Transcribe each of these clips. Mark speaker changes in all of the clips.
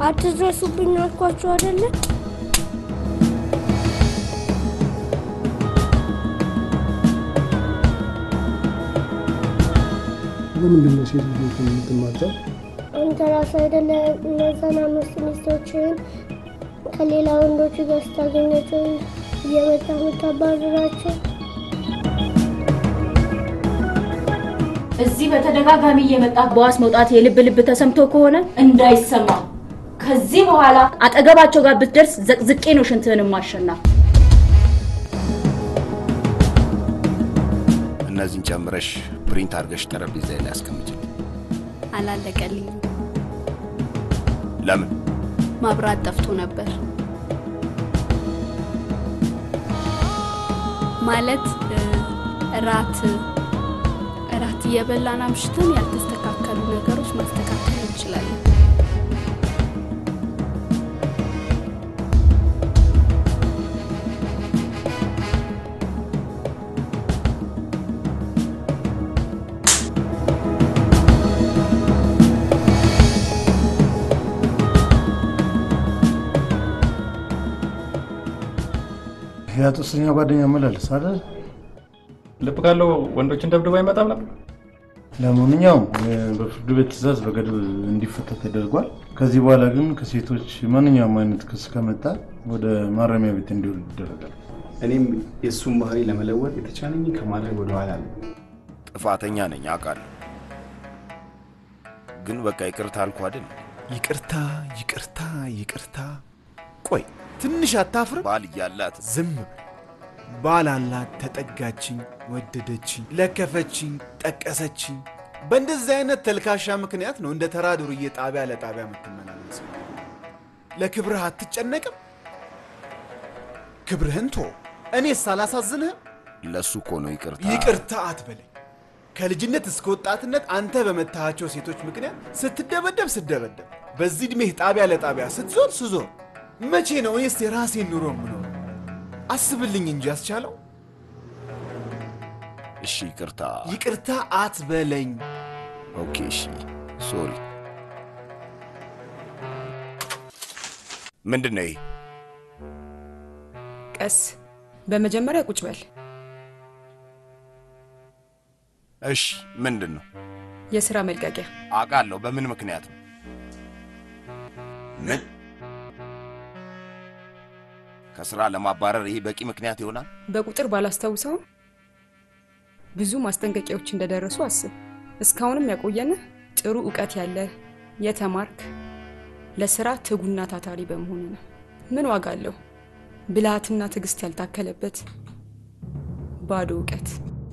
Speaker 1: አትድረሱብኝ አልኳችሁ አይደለ?
Speaker 2: ለምንድን ነው ሴት ልጆች የምትማቸው?
Speaker 1: አንተ ራስህ አይደለ እነዛን አምስት ሚስቶችን ከሌላ ወንዶች ጋር ስታገኛቸው እየመጣ የምታባርራቸው?
Speaker 3: እዚህ በተደጋጋሚ እየመጣ በዋስ መውጣት የልብ ልብ ተሰምቶ ከሆነ እንዳይሰማ ከዚህ በኋላ አጠገባቸው ጋር ብትደርስ ዘቅዝቄ ነው ሽንትህን ማሸና።
Speaker 4: እነዚህን ጨምረሽ ፕሪንት አድርገሽ ጠረጴዛ ላይ አስቀምጭልኝ።
Speaker 5: አላለቀልኝም።
Speaker 4: ለምን?
Speaker 5: ማብራት ጠፍቶ ነበር። ማለት እ፣ እራት እራት እየበላን አምሽተን ያልተስተካከሉ ነገሮች ማስተካከል እንችላለን።
Speaker 2: ያ ጦሰኛ ጓደኛ መላለስ አይደል?
Speaker 6: ልብ ካለው ወንዶችን ደብድቦ አይመጣም ነበር።
Speaker 2: ለማንኛውም እ፣ በፍርድ ቤት ትዕዛዝ በገድብ እንዲፈታ ተደርጓል። ከዚህ በኋላ ግን ከሴቶች ማንኛውም አይነት ክስ ከመጣ ወደ ማረሚያ ቤት እንዲውል ይደረጋል።
Speaker 7: እኔም የእሱን ባህሪ ለመለወጥ የተቻለኝ ከማድረግ ወደኋላ ነው።
Speaker 4: ጥፋተኛ ነኝ አውቃለሁ፣ ግን በቃ ይቅርታ አልኩ አይደል?
Speaker 8: ይቅርታ ይቅርታ ይቅርታ። ቆይ ትንሽ አታፍርም?
Speaker 4: ባል እያላት
Speaker 8: ዝም በል። ባል አላት፣ ተጠጋችኝ፣ ወደደችኝ፣ ለከፈችኝ፣ ጠቀሰችኝ። በእንደዚህ አይነት ተልካሻ ምክንያት ነው እንደ ተራ ዱርዬ ጣቢያ ለጣቢያ የምትመላለሰው። ለክብርህ አትጨነቅም? ክብርህን ቶ እኔስ አላሳዝንህም?
Speaker 4: ለሱ እኮ ነው ይቅርታ።
Speaker 8: ይቅርታ አትበለኝ። ከልጅነት እስከ ወጣትነት አንተ በመታሃቸው ሴቶች ምክንያት ስትደበደብ ስደበደብ፣ በዚህ ዕድሜህ ጣቢያ ለጣቢያ ስትዞር ስዞር፣ መቼ ነው እኔስ የራሴን ኑሮ የምኖረው? አስብልኝ እንጂ ያስቻለው።
Speaker 4: እሺ ይቅርታ።
Speaker 8: ይቅርታ አትበለኝ።
Speaker 4: ኦኬ እሺ፣ ሶሪ። ምንድን ነው ይሄ?
Speaker 9: ቀስ በመጀመሪያ ቁጭ በል።
Speaker 4: እሺ ምንድን ነው?
Speaker 9: የስራ መልቀቂያ
Speaker 4: አውቃለሁ። በምን ምክንያት ነው? ምን ከስራ ለማባረር ይሄ በቂ ምክንያት ይሆናል?
Speaker 9: በቁጥር ባላስታውሰውም ብዙ ማስጠንቀቂያዎች እንደደረሱ አስብ። እስካሁንም ያቆየንህ ጥሩ እውቀት ያለህ የተማርክ ለስራ ትጉና ታታሪ በመሆኑ ነው። ምን ዋጋ አለው? ብልሃትና ትዕግስት ያልታከለበት ባዶ እውቀት።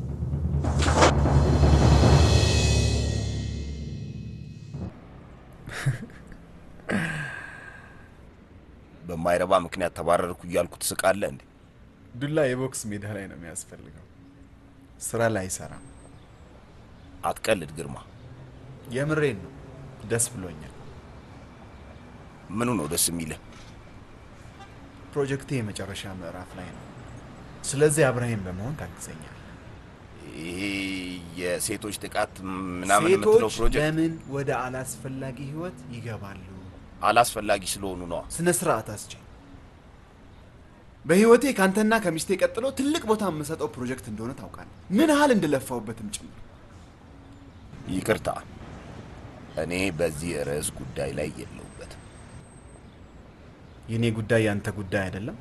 Speaker 4: በማይረባ ምክንያት ተባረርኩ እያልኩ ትስቃለህ እንዴ?
Speaker 8: ዱላ የቦክስ ሜዳ ላይ ነው የሚያስፈልገው፣ ስራ ላይ አይሰራም።
Speaker 4: አትቀልድ ግርማ።
Speaker 8: የምሬን ነው። ደስ ብሎኛል።
Speaker 4: ምኑ ነው ደስ የሚልህ?
Speaker 8: ፕሮጀክቴ የመጨረሻ ምዕራፍ ላይ ነው። ስለዚህ አብረኸኝ በመሆን ታግዘኛል።
Speaker 4: ይሄ የሴቶች ጥቃት ምናምን የምትለው
Speaker 8: ሴቶች
Speaker 4: ፕሮጀክት
Speaker 8: ለምን ወደ አላስፈላጊ ህይወት ይገባሉ?
Speaker 4: አላስፈላጊ ስለሆኑ ነዋ።
Speaker 8: ስነ ስርዓት አስችል። በህይወቴ ካንተና ከሚስቴ ቀጥሎ ትልቅ ቦታ የምሰጠው ፕሮጀክት እንደሆነ ታውቃለህ። ምን ያህል እንደለፋውበትም ጭምር።
Speaker 4: ይቅርታ፣ እኔ በዚህ ርዕስ ጉዳይ ላይ የለሁበትም።
Speaker 8: የእኔ ጉዳይ ያንተ ጉዳይ አይደለም።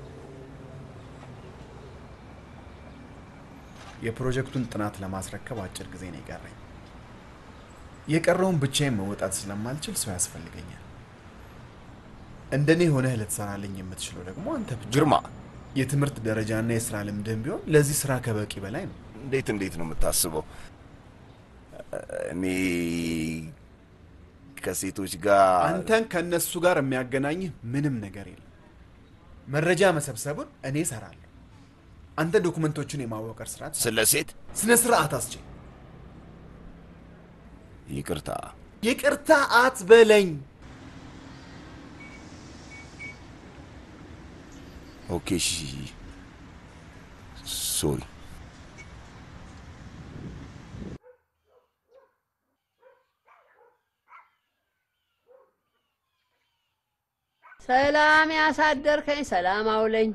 Speaker 8: የፕሮጀክቱን ጥናት ለማስረከብ አጭር ጊዜ ነው የቀረኝ። የቀረውን ብቻዬን መወጣት ስለማልችል ሰው ያስፈልገኛል። እንደኔ ሆነህ ልትሰራልኝ የምትችለው ደግሞ አንተ ብቻ።
Speaker 4: ግርማ፣
Speaker 8: የትምህርት ደረጃና የስራ ልምድህም ቢሆን ለዚህ ስራ ከበቂ በላይ ነው።
Speaker 4: እንዴት እንዴት ነው የምታስበው? እኔ ከሴቶች ጋር
Speaker 8: አንተን ከእነሱ ጋር የሚያገናኝህ ምንም ነገር የለም። መረጃ መሰብሰቡን እኔ እሰራለሁ። አንተ ዶኩመንቶቹን የማወቀር ስርዓት
Speaker 4: ስለ ሴት
Speaker 8: ስነ ስርዓት አስችል።
Speaker 4: ይቅርታ
Speaker 8: ይቅርታ አትበለኝ።
Speaker 4: ኦኬ፣ እሺ፣ ሶሪ።
Speaker 10: ሰላም ያሳደርከኝ፣ ሰላም አውለኝ።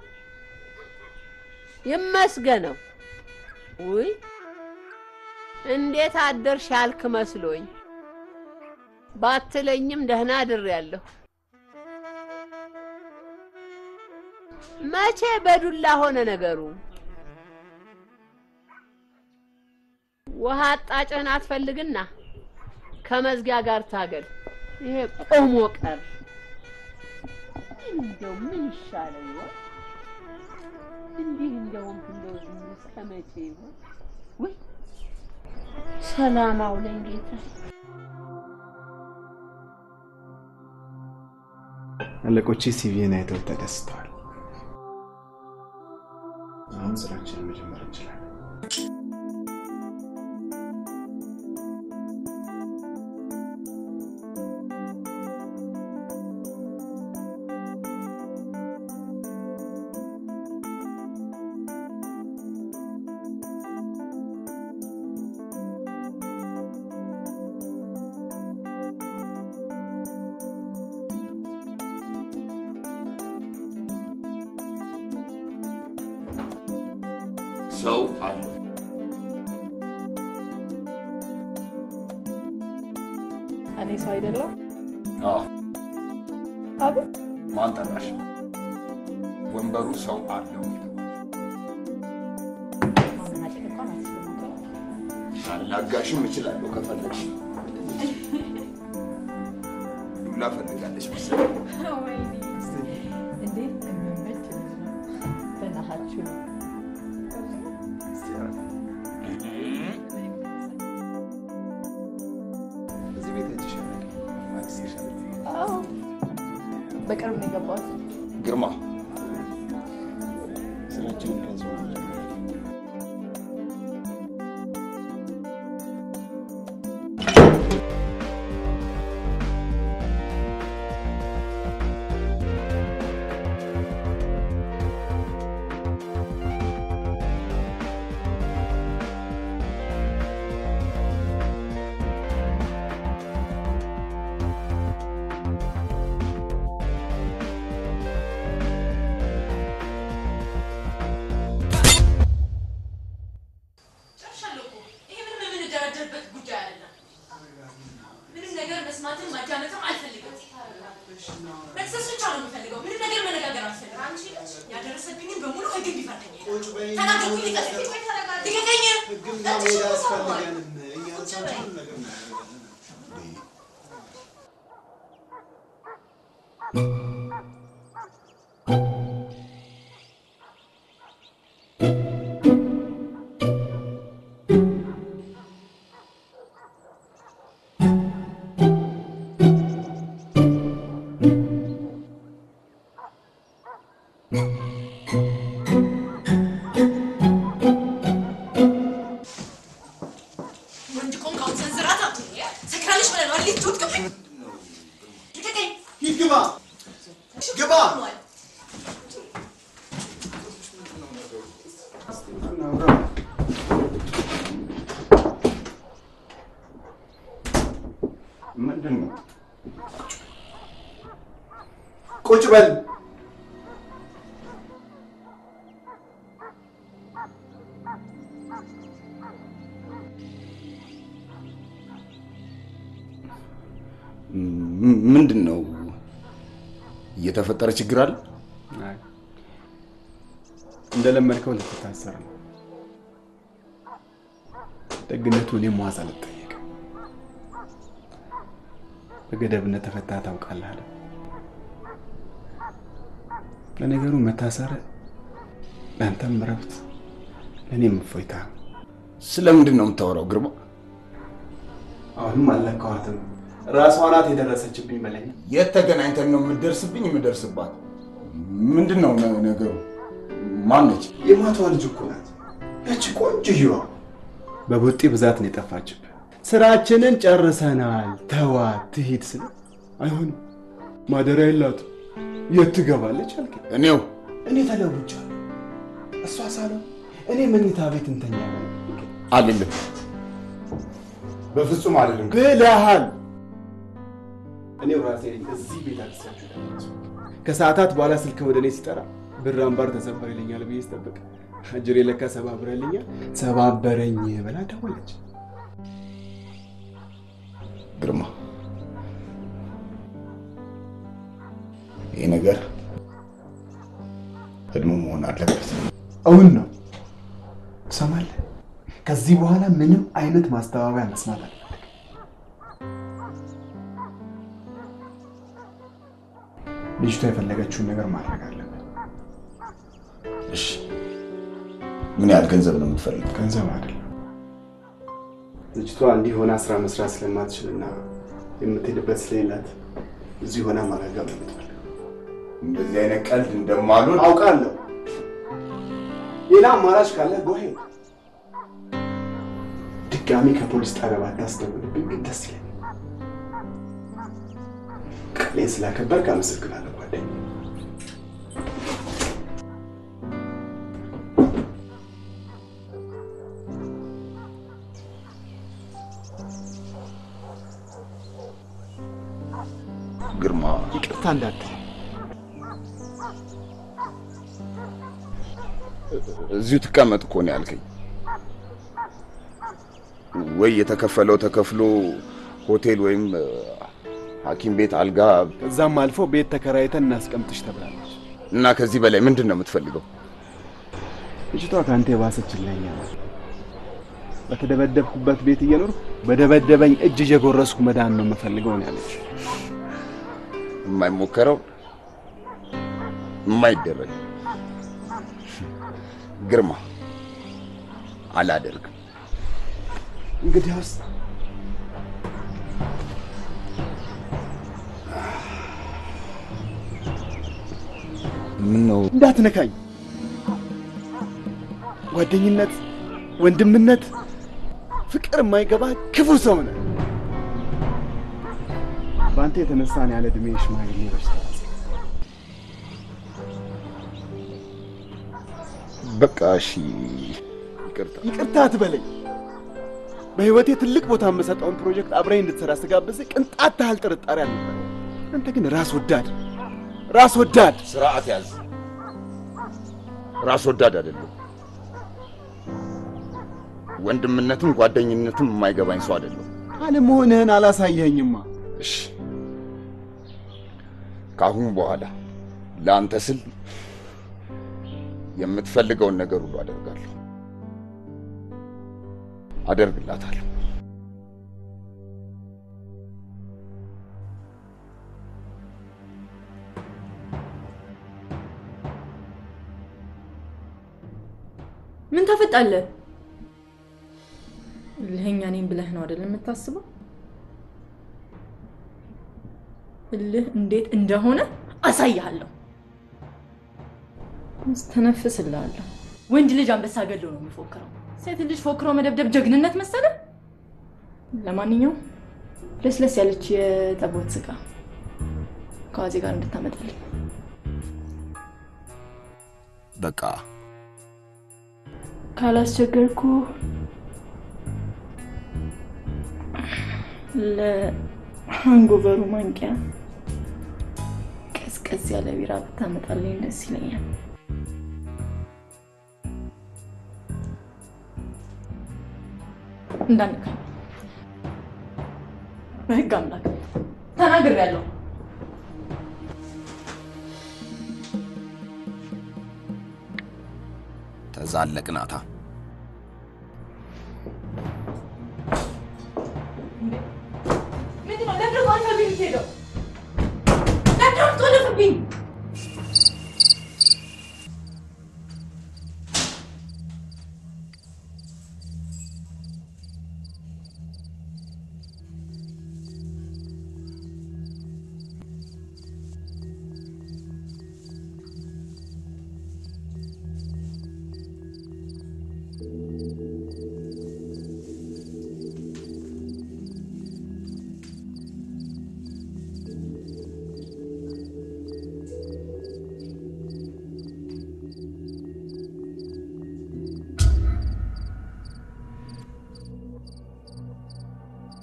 Speaker 10: ይመስገነው። ውይ እንዴት አደርሽ ያልክ መስሎኝ ባትለኝም ደህና አድሬያለሁ። መቼ በዱላ ሆነ ነገሩ? ውሃ አጣጭህን አትፈልግና ከመዝጊያ ጋር ታገል። ይሄ ቆሞ ቀር እንደው ምን ይሻለው ይሆን? እንዲህ እንደውም እንደው ዝም እስከ መቼ ይሆን? ውይ ሰላም አውለኝ ጌታ።
Speaker 7: አለቆቼ ሲቪን አይተው ተደስተዋል። አሁን ስራችንን መጀመር እንችላለን።
Speaker 4: ሰው አለ።
Speaker 11: እኔ ሰው አይደለም።
Speaker 4: አዎ፣
Speaker 11: አቤት
Speaker 4: ማን ጠራሽ? ወንበሩ ሰው አለው። አላጋሽም እችላለሁ ከፈለግሽ። ዱላ ፈልጋለች መሰለኝ።
Speaker 11: እንዴት የሚመች በናሃችሁ
Speaker 7: እዚህ ቤት አይቼሻለሁ። አዲስ ይሻላል።
Speaker 11: አዎ በቅርብ ነው የገባሁት።
Speaker 4: ግርማ
Speaker 7: ስራችንን ከዚህ በኋላ
Speaker 12: ጨርሻለሁ እኮ። ይሄ ምንም የምንደራደርበት ጉዳይ አይደለም። ምንም ነገር መስማትም ማዳመጥም አልፈልግም። መክሰስ ብቻ ነው የምፈልገው። ምንም ነገር መነጋገር አልፈልግም። አንቺ ያደረሰብኝን በሙሉ ህግ እንዲፈርደኝ ተናገርኩኝ። ልቀቀኝ! ልቀቀኝ! እጅሽን ተሰብሯል። ቁጭ በይ። ወንድ ቆንጆ አሁን ሰንዝራት አትሁን። ሰክራለች ብለህ ነው አይደል? ልትወድቅብኝ። ልቀቀኝ!
Speaker 8: ሂድ ግባ ግባ።
Speaker 4: ምንድን ነው?
Speaker 8: ቁጭ በል።
Speaker 4: ም- ምንድን ነው እየተፈጠረ ችግር አለ?
Speaker 7: አይ፣ እንደለመድከው ልትታሰር ነው። ደግነቱ እኔም ዋስ አልጠየቅም። በገደብነት ተፈታ ታውቃለህ አለ። ለነገሩ መታሰር ለአንተም እረፍት ለእኔም እፎይታ ነው።
Speaker 4: ስለምንድን ነው የምታወራው ግርማ?
Speaker 7: አሁንም አልለካኋትም። ራሷ ናት የደረሰችብኝ በለኝ።
Speaker 4: የት ተገናኝተን ነው የምትደርስብኝ የምደርስባት? ምንድን ነው ነ- ነገሩ? ማነች?
Speaker 7: የማቷ ልጅ እኮ ናት ያቺ ቆንጆዬዋ። በቡጢ ብዛት ነው የጠፋችብህ። ስራችንን ጨርሰናል፣ ተዋት ትሂድ ስል አይሆንም፣ ማደሪያ የላትም፣ የት ትገባለች አልከኝ።
Speaker 4: እኔው
Speaker 7: እኔ ተለውጫለሁ። እሷ ሳሎን፣ እኔ መኝታ ቤት እንተኛለን
Speaker 4: አልልም፣ በፍጹም አልልም።
Speaker 7: ብለሃል። እኔው ራሴ ነኝ እዚህ ቤት አልሳችሁ ከሰዓታት በኋላ ስልክ ወደ እኔ ሲጠራ ብር አምባር ተሰበር ይለኛል ብዬ ስጠብቅ እጅሬ ለካ ሰባብረልኛል። ሰባበረኝ ብላ ደወለች።
Speaker 4: ግርማ ይህ ነገር ህልሙ መሆን አለበት።
Speaker 7: እውን ነው። ትሰማለህ? ከዚህ በኋላ ምንም አይነት ማስተባበያ መስማት አለ ልጅቷ የፈለገችውን ነገር ማድረግ አለብን።
Speaker 4: እሺ፣ ምን ያህል ገንዘብ ነው የምትፈልገው?
Speaker 7: ገንዘብ አይደለም። ልጅቷ እንዲህ ሆና ስራ መስራት ስለማትችልና የምትሄድበት ስለሌላት እዚህ ሆና ማገገም ነው የምትፈልገው።
Speaker 4: እንደዚህ አይነት ቀልድ እንደማልወድ
Speaker 7: አውቃለሁ። ሌላ አማራጭ ካለ ጎሄ ድጋሚ ከፖሊስ ጣቢያ ባታስደውልብኝ ግን ደስ ይለኛል። ቃሌን ስላከበርክ አመሰግናለሁ ጓደኛ።
Speaker 4: ግርማ
Speaker 7: ይቅርታ እንዳትል
Speaker 4: እዚሁ ትቀመጥ እኮ ነው ያልከኝ። ወይ የተከፈለው ተከፍሎ ሆቴል ወይም እ፣ ሐኪም ቤት አልጋ
Speaker 7: ከዛም አልፎ ቤት ተከራይተን እናስቀምጥሽ ተብላለች።
Speaker 4: እና ከዚህ በላይ ምንድን ነው የምትፈልገው?
Speaker 7: ልጅቷ ከአንተ የባሰች ለኛ በተደበደብኩበት ቤት እየኖርኩ በደበደበኝ እጅ እየጎረስኩ መዳን ነው የምፈልገው ነው ያለች።
Speaker 4: የማይሞከረው የማይደረግ ግርማ አላደርግም።
Speaker 7: እንግዲያውስ
Speaker 4: ምን ነው
Speaker 7: እንዳትነካኝ። ጓደኝነት፣ ወንድምነት፣ ፍቅር የማይገባ ክፉ ሰው ነህ። በአንተ የተነሳ ነው ያለ ዕድሜ ሽማግሌ በሽታ ያዘኝ።
Speaker 4: በቃ እሺ፣ ይቅርታ።
Speaker 7: ይቅርታ አትበለኝ። በህይወቴ ትልቅ ቦታ የምሰጠውን ፕሮጀክት አብረኝ እንድትሰራ ስጋብዝህ ቅንጣት ታህል ጥርጣሬ አልነበረ። አንተ ግን ራስ ወዳድ ራስ ወዳድ
Speaker 4: ስርዓት ያዝ። ራስ ወዳድ አይደለም። ወንድምነትም ጓደኝነትም የማይገባኝ ሰው አይደለም።
Speaker 7: አለመሆንህን አላሳየኸኝማ።
Speaker 4: እሺ፣ ከአሁን በኋላ ለአንተ ስል የምትፈልገውን ነገር ሁሉ አደርጋለሁ፣ አደርግላታለሁ።
Speaker 3: ምን ታፈጣለህ? እልህኛ ነኝ ብለህ ነው አይደል የምታስበው? እልህ እንዴት እንደሆነ አሳይሃለሁ። ተነፍስልሃለሁ። ወንድ ልጅ አንበሳ ገሎ ነው የሚፎክረው። ሴት ልጅ ፎክሮ መደብደብ ጀግንነት መሰለ? ለማንኛውም ለስለስ ያለች የጠቦት ስጋ ከዋዜ ጋር እንድታመጣልኝ
Speaker 4: በቃ
Speaker 3: ካላስቸገርኩ ለሃንጎቨሩ ማንቂያ ቀዝቀዝ ያለ ቢራ ብታመጣልኝ ደስ ይለኛል። እንዳንካኝ በህግ አምላክ ተናግሬያለሁ።
Speaker 4: ተዛለቅናታ።
Speaker 3: ምንድን ነው? ለምንድን ነው አንተ ቤት የምትሄደው? ለምንድን ነው የምትቆልፍብኝ?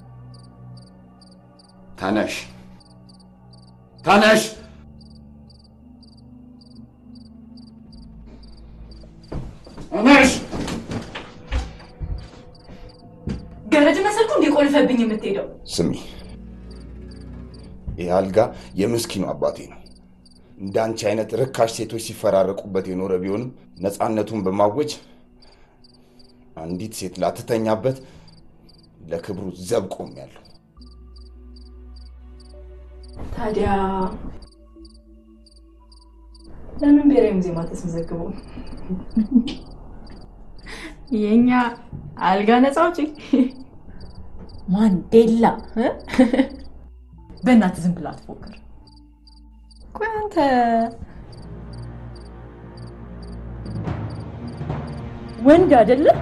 Speaker 4: ተነሽ፣ ተነሽ።
Speaker 12: ገረድ መሰልኩ እንዲቆልፈብኝ የምትሄደው?
Speaker 4: ስሚ፣ ይህ አልጋ የምስኪኑ አባቴ ነው። እንደ አንቺ አይነት ርካሽ ሴቶች ሲፈራረቁበት የኖረ ቢሆንም ነፃነቱን በማወጅ አንዲት ሴት ላትተኛበት ለክብሩ ዘብ ቆሜያለሁ።
Speaker 3: ታዲያ ለምን ብሔራዊ ሙዚየም አልተመዘገቡም? የኛ አልጋ ነፃ አውጪ ማንዴላ እ? በእናትህ ዝም ብላ አትፎክር። ቆይ አንተ ወንድ አይደለም?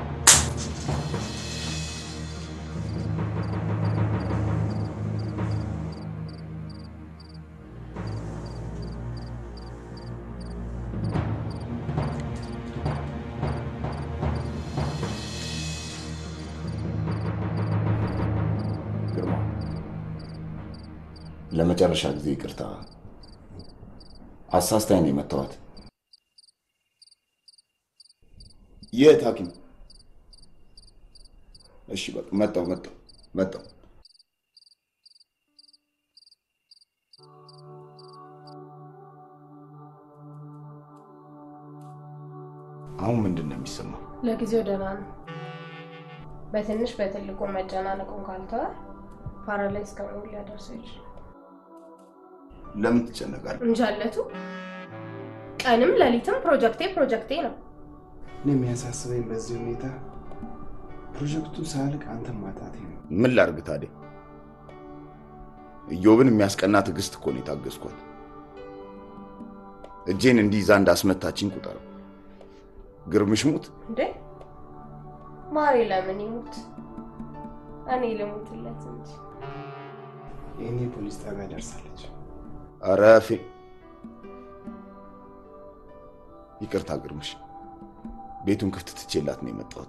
Speaker 4: ግርማ፣ ለመጨረሻ ጊዜ ይቅርታ። አሳስታኝ ነው የመታዋት። የት ሐኪም? እሺ በቃ መጣሁ መጣሁ መጣሁ። አሁን ምንድን ነው የሚሰማው?
Speaker 13: ለጊዜው ደህና ነው። በትንሽ በትልቁ መጨናነቁን ካልተወ ፓራላይዝ ከመሆን ሊያደርሰው ይችላል።
Speaker 4: ለምን ትጨነቃለህ?
Speaker 13: እንጃለቱ ቀንም ሌሊትም ፕሮጀክቴ ፕሮጀክቴ ነው።
Speaker 7: እኔ የሚያሳስበኝ በዚህ ሁኔታ ፕሮጀክቱ ሳያልቅ አንተን ማጣቴ ነው።
Speaker 4: ምን ላርግ ታዲያ? ኢዮብን የሚያስቀና ትዕግስት እኮ ነው የታገዝኳት። እጄን እንዲይዛ እንዳስመታችኝ ቁጠረው። ግርምሽ ሙት
Speaker 13: እንዴ ማሬ ለምን ይሙት? እኔ ልሙትለት እንጂ።
Speaker 7: ይህኔ ፖሊስ ጣቢያ ደርሳለች።
Speaker 4: ኧረ ፌ ይቅርታ ግርምሽ፣ ቤቱን ክፍት ትቼላት ነው የመጣሁት።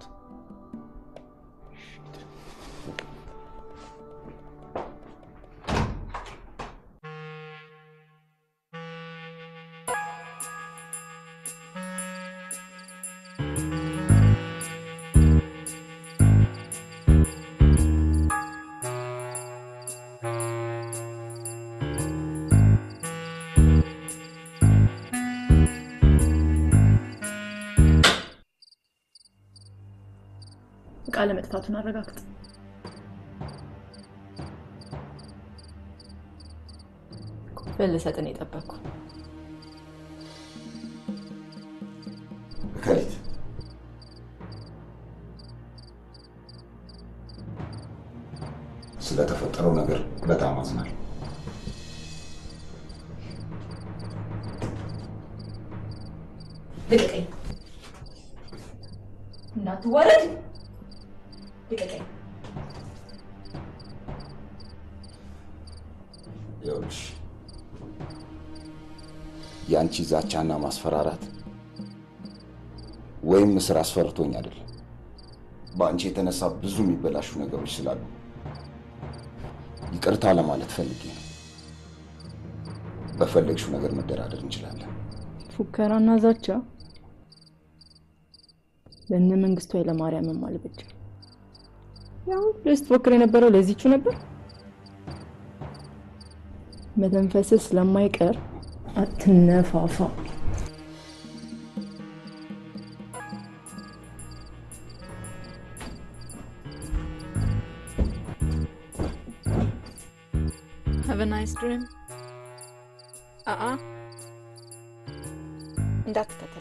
Speaker 3: እቃ ለመጥፋቱን አረጋግጥ። ቁልፍህን ልሰጥህ ነው የጠበቅኩ።
Speaker 4: እከሊት ስለተፈጠረው ነገር በጣም አዝናል።
Speaker 12: ልቀቀኝ! እንዳትዋረድ! ልቀቀኝ!
Speaker 4: ይኸውልሽ የአንቺ ዛቻና ማስፈራራት ወይም እስር አስፈርቶኝ አይደለም። በአንቺ የተነሳ ብዙ የሚበላሹ ነገሮች ስላሉ ይቅርታ ለማለት ፈልጌ ነው። በፈለግሽው ነገር መደራደር እንችላለን።
Speaker 3: ፉከራና ዛቻ ለእነ መንግስቱ ኃይለማርያምም አልበጀም። ያው ስትፎክር የነበረው ለዚቹ ነበር። መተንፈስህ ስለማይቀር አትነፋፋ።
Speaker 5: Have a nice dream. አአ እንዳትከተል።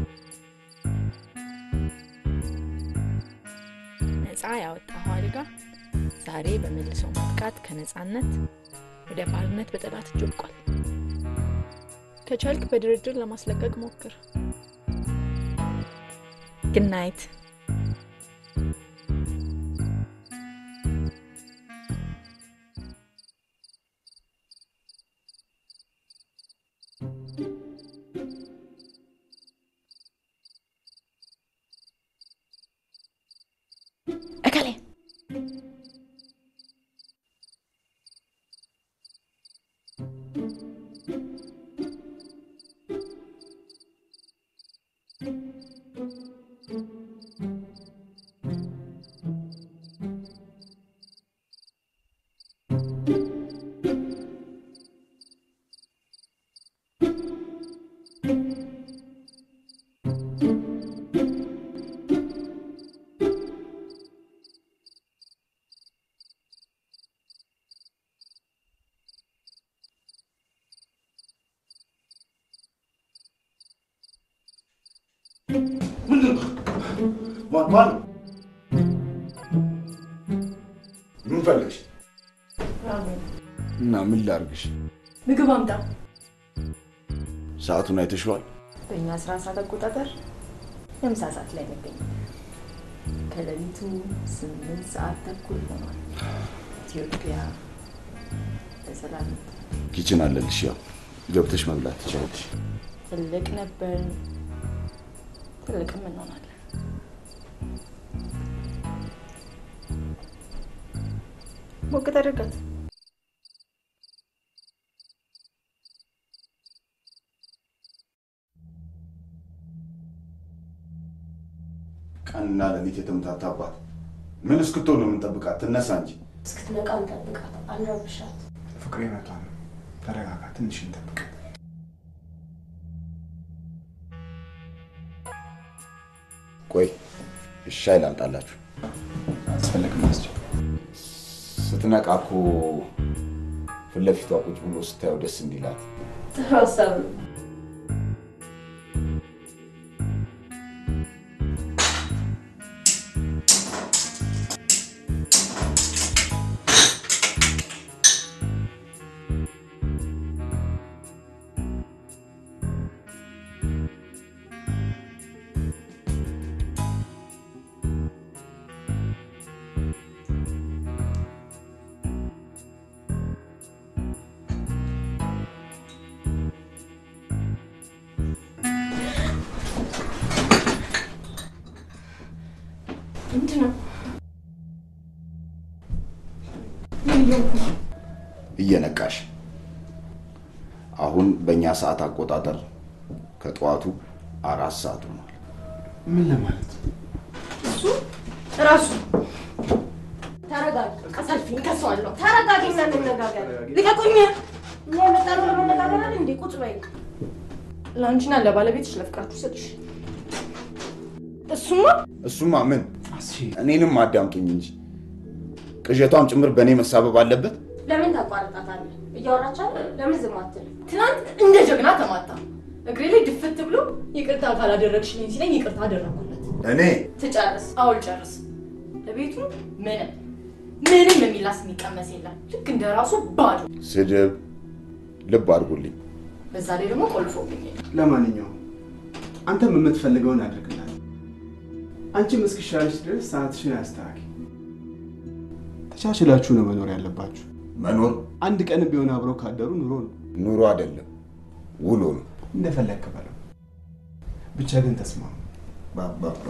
Speaker 5: ነፃ ያወጣኸው አልጋ ዛሬ በመልሶ ማጥቃት ከነፃነት ወደ ባርነት በጠላት እጅ ወድቋል። ከቻልክ በድርድር ለማስለቀቅ ሞክር። ግድ ናይት።
Speaker 3: እከሌ
Speaker 4: ማን ነው? ምን ፈለግሽ? እና ምን ላርግሽ?
Speaker 3: ምግብ አምጣ።
Speaker 4: ሰዓቱን አይተሽዋል?
Speaker 3: በእኛ ስራ ሰዓት አቆጣጠር የምሳ ሰዓት ላይ እንገኝ። ከሌሊቱ ስምንት ሰዓት ተኩል ሆኗል። ኢትዮጵያ በሰላም
Speaker 4: ኪችን አለልሽ። ያው ገብተሽ መብላት ትችላለሽ።
Speaker 3: ትልቅ ነበር፣ ትልቅም እንሆናለን። ሞቅ ተደርጋት።
Speaker 4: ቀንና ሌሊት የተምታታባት ምን እስክትሆን ነው የምንጠብቃት? ትነሳ እንጂ
Speaker 13: እስክትነቃ እንጠብቃት፣ አንረብሻት።
Speaker 7: ፍቅሬ መቷል። ተረጋጋ፣ ትንሽ እንጠብቅ።
Speaker 4: ቆይ ሻይ ላምጣላችሁ።
Speaker 7: አስፈለግም መስጭ
Speaker 4: ስትነቃ እኮ ፊት ለፊቷ ቁጭ ብሎ ስታየው ደስ እንዲላት
Speaker 13: ጥሩ ሀሳብ ነው።
Speaker 3: ምንድን ነው? ምን እየሆንኩ ነው?
Speaker 4: እየነቃሽ አሁን በእኛ ሰዓት አቆጣጠር ከጠዋቱ አራት ሰዓት ሆኗል።
Speaker 7: ምን ለማለት
Speaker 3: እሱ ራሱ
Speaker 13: ተረጋጊ፣ ቀሰልፊኝ፣ ከሰዋለሁ። ተረጋጊና እንነጋገር። ልቀቁኝ። እኛ የመጣነው ለመነጋገር አይደል እንዴ? ቁጭ በይ።
Speaker 3: ለአንቺና ለባለቤትሽ ለፍቅራችሁ ስልሽ እሱማ
Speaker 4: እሱማ ምን እኔንም አዳምጡኝ እንጂ ቅዠቷም ጭምር በእኔ መሳበብ አለበት።
Speaker 13: ለምን ታቋርጣታለህ? እያወራች አይደል? ለምን ዝም አትልም?
Speaker 3: ትናንት እንደ ጀግና ተማታ። እግሬ ላይ ድፍት ብሎ ይቅርታ ካላደረግሽልኝ ሲለኝ ይቅርታ አደረግኩለት።
Speaker 4: እኔ
Speaker 3: ትጨርስ። አውል ጨርስ። ለቤቱ ምንም ምንም የሚላስ የሚቀመስ የለም። ልክ እንደ ራሱ ባዶ።
Speaker 4: ስድብ ልብ አድርጉልኝ።
Speaker 3: በዛ ላይ ደግሞ ቆልፎብኝ
Speaker 7: ለማንኛውም አንተም የምትፈልገውን አድርግላት። አንቺም እስኪሻለሽ ድረስ ሰዓትሽን አስተካኪ። ተቻችላችሁ ነው መኖር ያለባችሁ።
Speaker 4: መኖር
Speaker 7: አንድ ቀን ቢሆን አብረው ካደሩ ኑሮ ነው።
Speaker 4: ኑሮ አይደለም ውሎ ነው።
Speaker 7: እንደፈለግክ በለው፣ ብቻ ግን ተስማሙ።
Speaker 4: ባባባ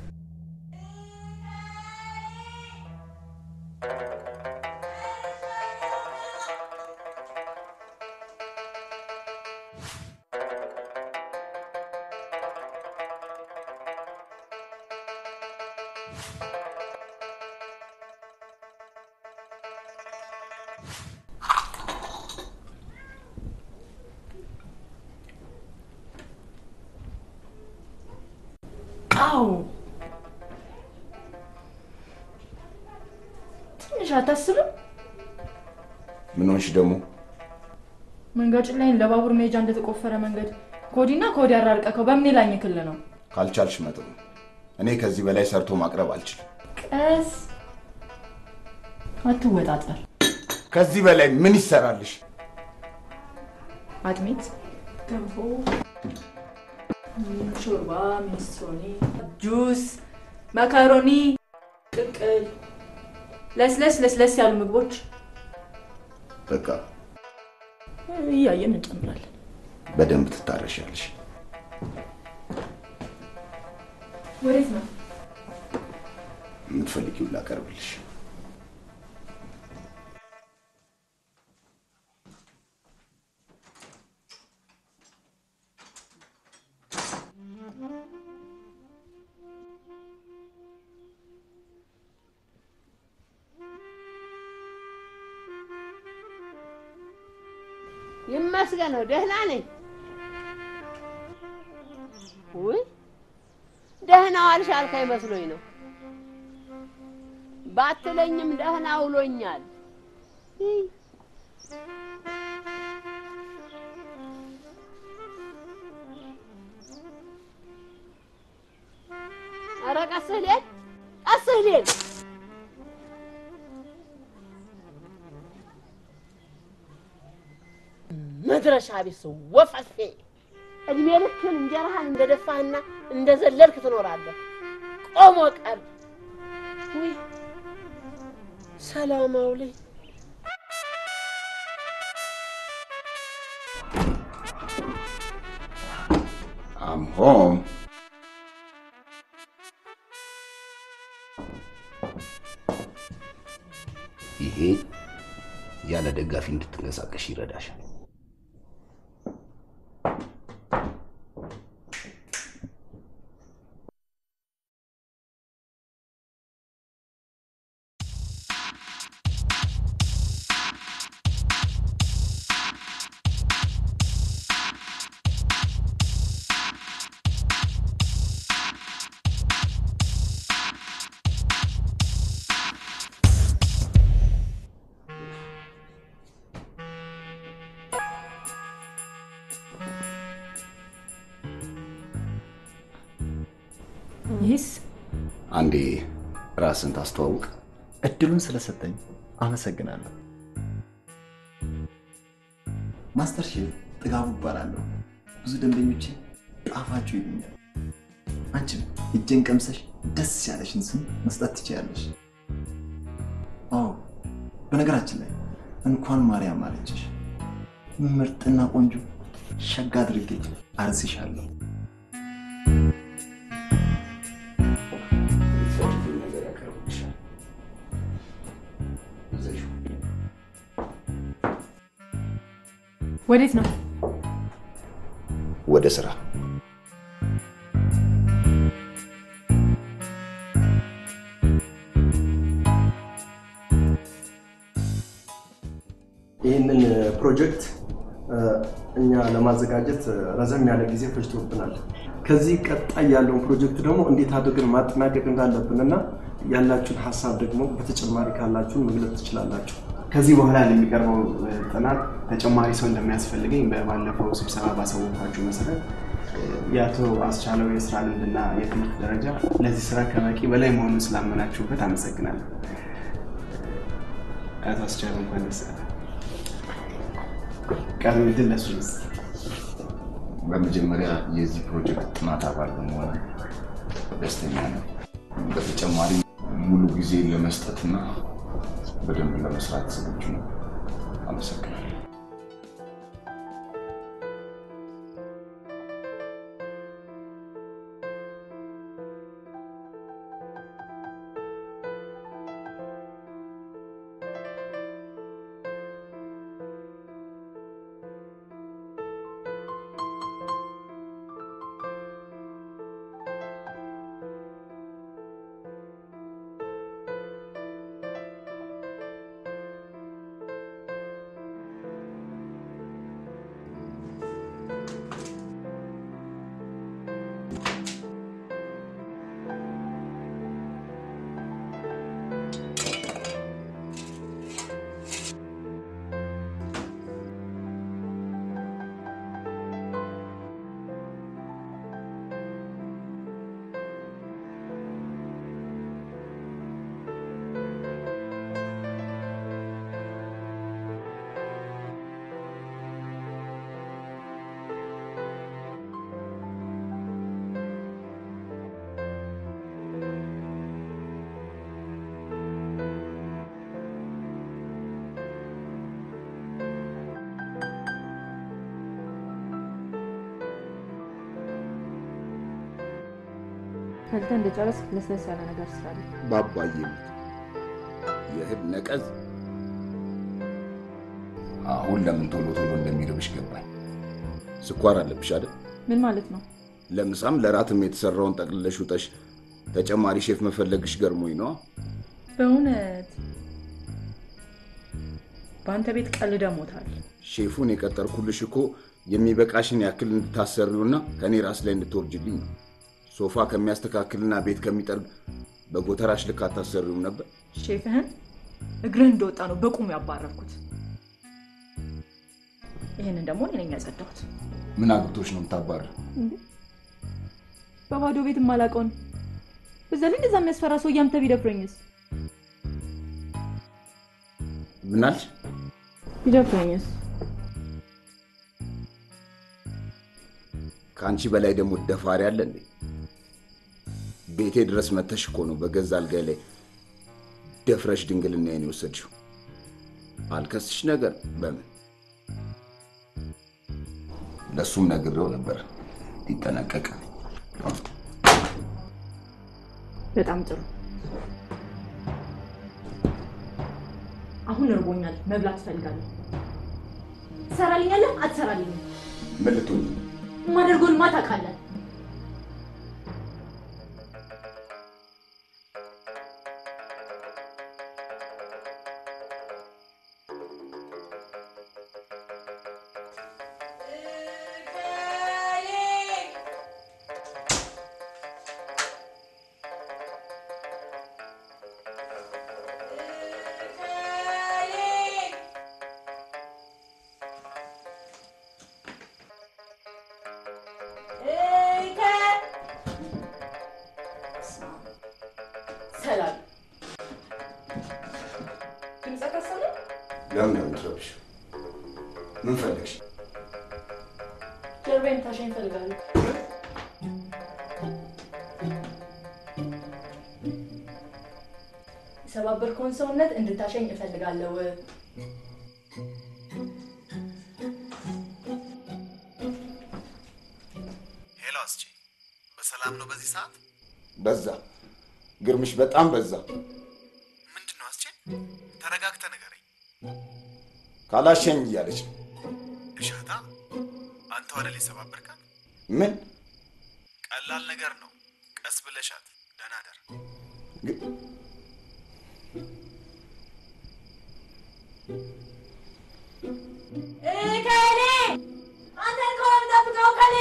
Speaker 3: አዎ ትንሽ አታስብም?
Speaker 4: ምን ሆንሽ ደግሞ?
Speaker 3: መንገጭን ላይ ለባቡር መሄጃ እንደተቆፈረ መንገድ ከወዲና ከወዲያ ያራርቀከው በምን ላኝ ክል ነው?
Speaker 4: ካልቻልሽ መጠኑ እኔ ከዚህ በላይ ሰርቶ ማቅረብ አልችልም።
Speaker 3: ቀስ አትወጣጠር።
Speaker 4: ከዚህ በላይ ምን ይሰራልሽ?
Speaker 3: አጥሚት፣ ገንፎ፣ ሾርባ፣ ሚኒስትሮኒ፣ ጁስ፣ መካሮኒ፣ ቅቅል፣ ለስለስ ለስለስ ያሉ ምግቦች
Speaker 4: በቃ
Speaker 3: እያየን እንጨምራለን።
Speaker 4: በደንብ ትታረሻለሽ።
Speaker 3: ወዴት ነው?
Speaker 4: የምትፈልጊውን ላቀርብልሽ።
Speaker 10: ይመስገነው ደህና ነኝ። ውይ ደህና ዋልሽ አልከኝ መስሎኝ ነው። ባትለኝም ደህና ውሎኛል። ይይ፣ ኧረ ቀስ ልሄድ እህሌን መድረሻ ቢስ ወፈፌ እድሜ ልክህን እንጀራህን እንደደፋህና እንደዘለልክ ትኖራለህ። ቆሞ ቀር ውይ ሰላም አውለኝ።
Speaker 4: አም ሆም ይሄ ያለ ደጋፊ እንድትንቀሳቀሽ ይረዳሻል።
Speaker 3: ይህስ
Speaker 4: አንዴ ራስን ታስተዋውቅ።
Speaker 14: እድሉን ስለሰጠኝ አመሰግናለሁ። ማስተር ሼፍ ጥጋቡ እባላለሁ። ብዙ ደንበኞቼ ጣፋጩ ይሉኛል። አንቺም እጄን ቀምሰሽ ደስ ያለሽን ስም መስጠት ትችያለሽ። አዎ፣ በነገራችን ላይ እንኳን ማርያም አለችሽ። ምርጥና ቆንጆ ሸጋ አድርጌ አርስሻለሁ።
Speaker 4: የምትፈልጊውን ነገር ያቀርብልሻል። ይዘሽው
Speaker 3: ወዴት ነው?
Speaker 4: ወደ ስራ
Speaker 14: ይህንን ፕሮጀክት እኛ ለማዘጋጀት ረዘም ያለ ጊዜ ፈጅቶብናል። ከዚህ ቀጣይ ያለውን ፕሮጀክት ደግሞ እንዴት አድርገን ማጠናቀቅ እንዳለብን እና ያላችሁን ሀሳብ ደግሞ በተጨማሪ ካላችሁን መግለጽ ትችላላችሁ።
Speaker 7: ከዚህ በኋላ ለሚቀርበው ጥናት ተጨማሪ ሰው እንደሚያስፈልገኝ በባለፈው ስብሰባ ባሳወቅኳችሁ መሰረት የአቶ አስቻለው የስራ ልምድና የትምህርት ደረጃ ለዚህ ስራ ከበቂ በላይ መሆኑን ስላመናችሁበት አመሰግናለሁ። አቶ አስቻለው እንኳን ደስ ያለ ቀሪ ድል ለሱ ይስጥ።
Speaker 4: በመጀመሪያ የዚህ ፕሮጀክት ጥናት አባል በመሆን ደስተኛ ነው። በተጨማሪ ሙሉ ጊዜ ለመስጠትና በደንብ ለመስራት ዝግጁ ነው። አመሰግናለሁ።
Speaker 3: ፈልተህ እንደጨረስክ ለስለስ ያለ ነገር ስራለ።
Speaker 4: ባባዬ ሞት የእህል ነቀዝ አሁን ለምን ቶሎ ቶሎ እንደሚርብሽ ገባኝ። ስኳር አለብሽ አይደል?
Speaker 3: ምን ማለት ነው?
Speaker 4: ለምሳም ለራትም የተሰራውን ጠቅልለሽ ውጠሽ ተጨማሪ ሼፍ መፈለግሽ ገርሞኝ ነዋ።
Speaker 3: በእውነት በአንተ ቤት ቀልደ ሞታል።
Speaker 4: ሼፉን የቀጠርኩልሽ እኮ የሚበቃሽን ያክል እንድታሰሪውና ከእኔ ራስ ላይ እንድትወርጅልኝ ነው። ሶፋ ከሚያስተካክልና ቤት ከሚጠርግ በጎተራሽ ልክ አታሰሪውም ነበር?
Speaker 3: ሼፍህን እግርህ እንደወጣ ነው በቁሙ ያባረርኩት። ይህንን ደግሞ እኔ ነኝ ያጸዳሁት።
Speaker 4: ምን አግብቶሽ ነው የምታባር?
Speaker 3: በባዶ ቤት የማላውቀውን በዛ ላይ እንደዛ የሚያስፈራ ሰው እያምተ ቢደፍረኝስ?
Speaker 4: ምን አልሽ?
Speaker 3: ቢደፍረኝስ?
Speaker 4: ከአንቺ በላይ ደግሞ ደፋሪ አለ እንዴ? ቤቴ ድረስ መተሽ እኮ ነው በገዛ አልጋይ ላይ ደፍረሽ ድንግልናዬን የወሰድሽው። አልከስሽ ነገር በምን ለእሱም ነግሬው ነበር ሊጠነቀቅ።
Speaker 3: በጣም ጥሩ። አሁን እርቦኛል፣ መብላት እፈልጋለሁ። ትሰራልኛለህ? አትሰራልኝም?
Speaker 4: ምን ልትሆኚ?
Speaker 3: የማደርገውንማ ታውቃለህ። ሰላም ድምፅ ከሰለ
Speaker 4: ለምን ነው የምትረብሽው? ምን ፈለግሽ?
Speaker 3: ጀርባዬን ታሸኝ እፈልጋለሁ። የሰባበርከውን ሰውነት እንድታሸኝ እፈልጋለሁ።
Speaker 8: ሄሎ አስቼ፣ በሰላም ነው በዚህ ሰዓት?
Speaker 4: በዛ ግርምሽ፣ በጣም በዛ።
Speaker 8: ምንድን ነው አስቼ? ተረጋግተህ ንገረኝ።
Speaker 4: ካላሸኝ እያለች ነው።
Speaker 8: እሻታ፣ አንተ አይደል የሰባበርካት?
Speaker 4: ምን
Speaker 8: ቀላል ነገር ነው። ቀስ ብለሻት። ደህና ደር።
Speaker 12: ከኔ አንተን ከሆነ የምጠብቀው ከኔ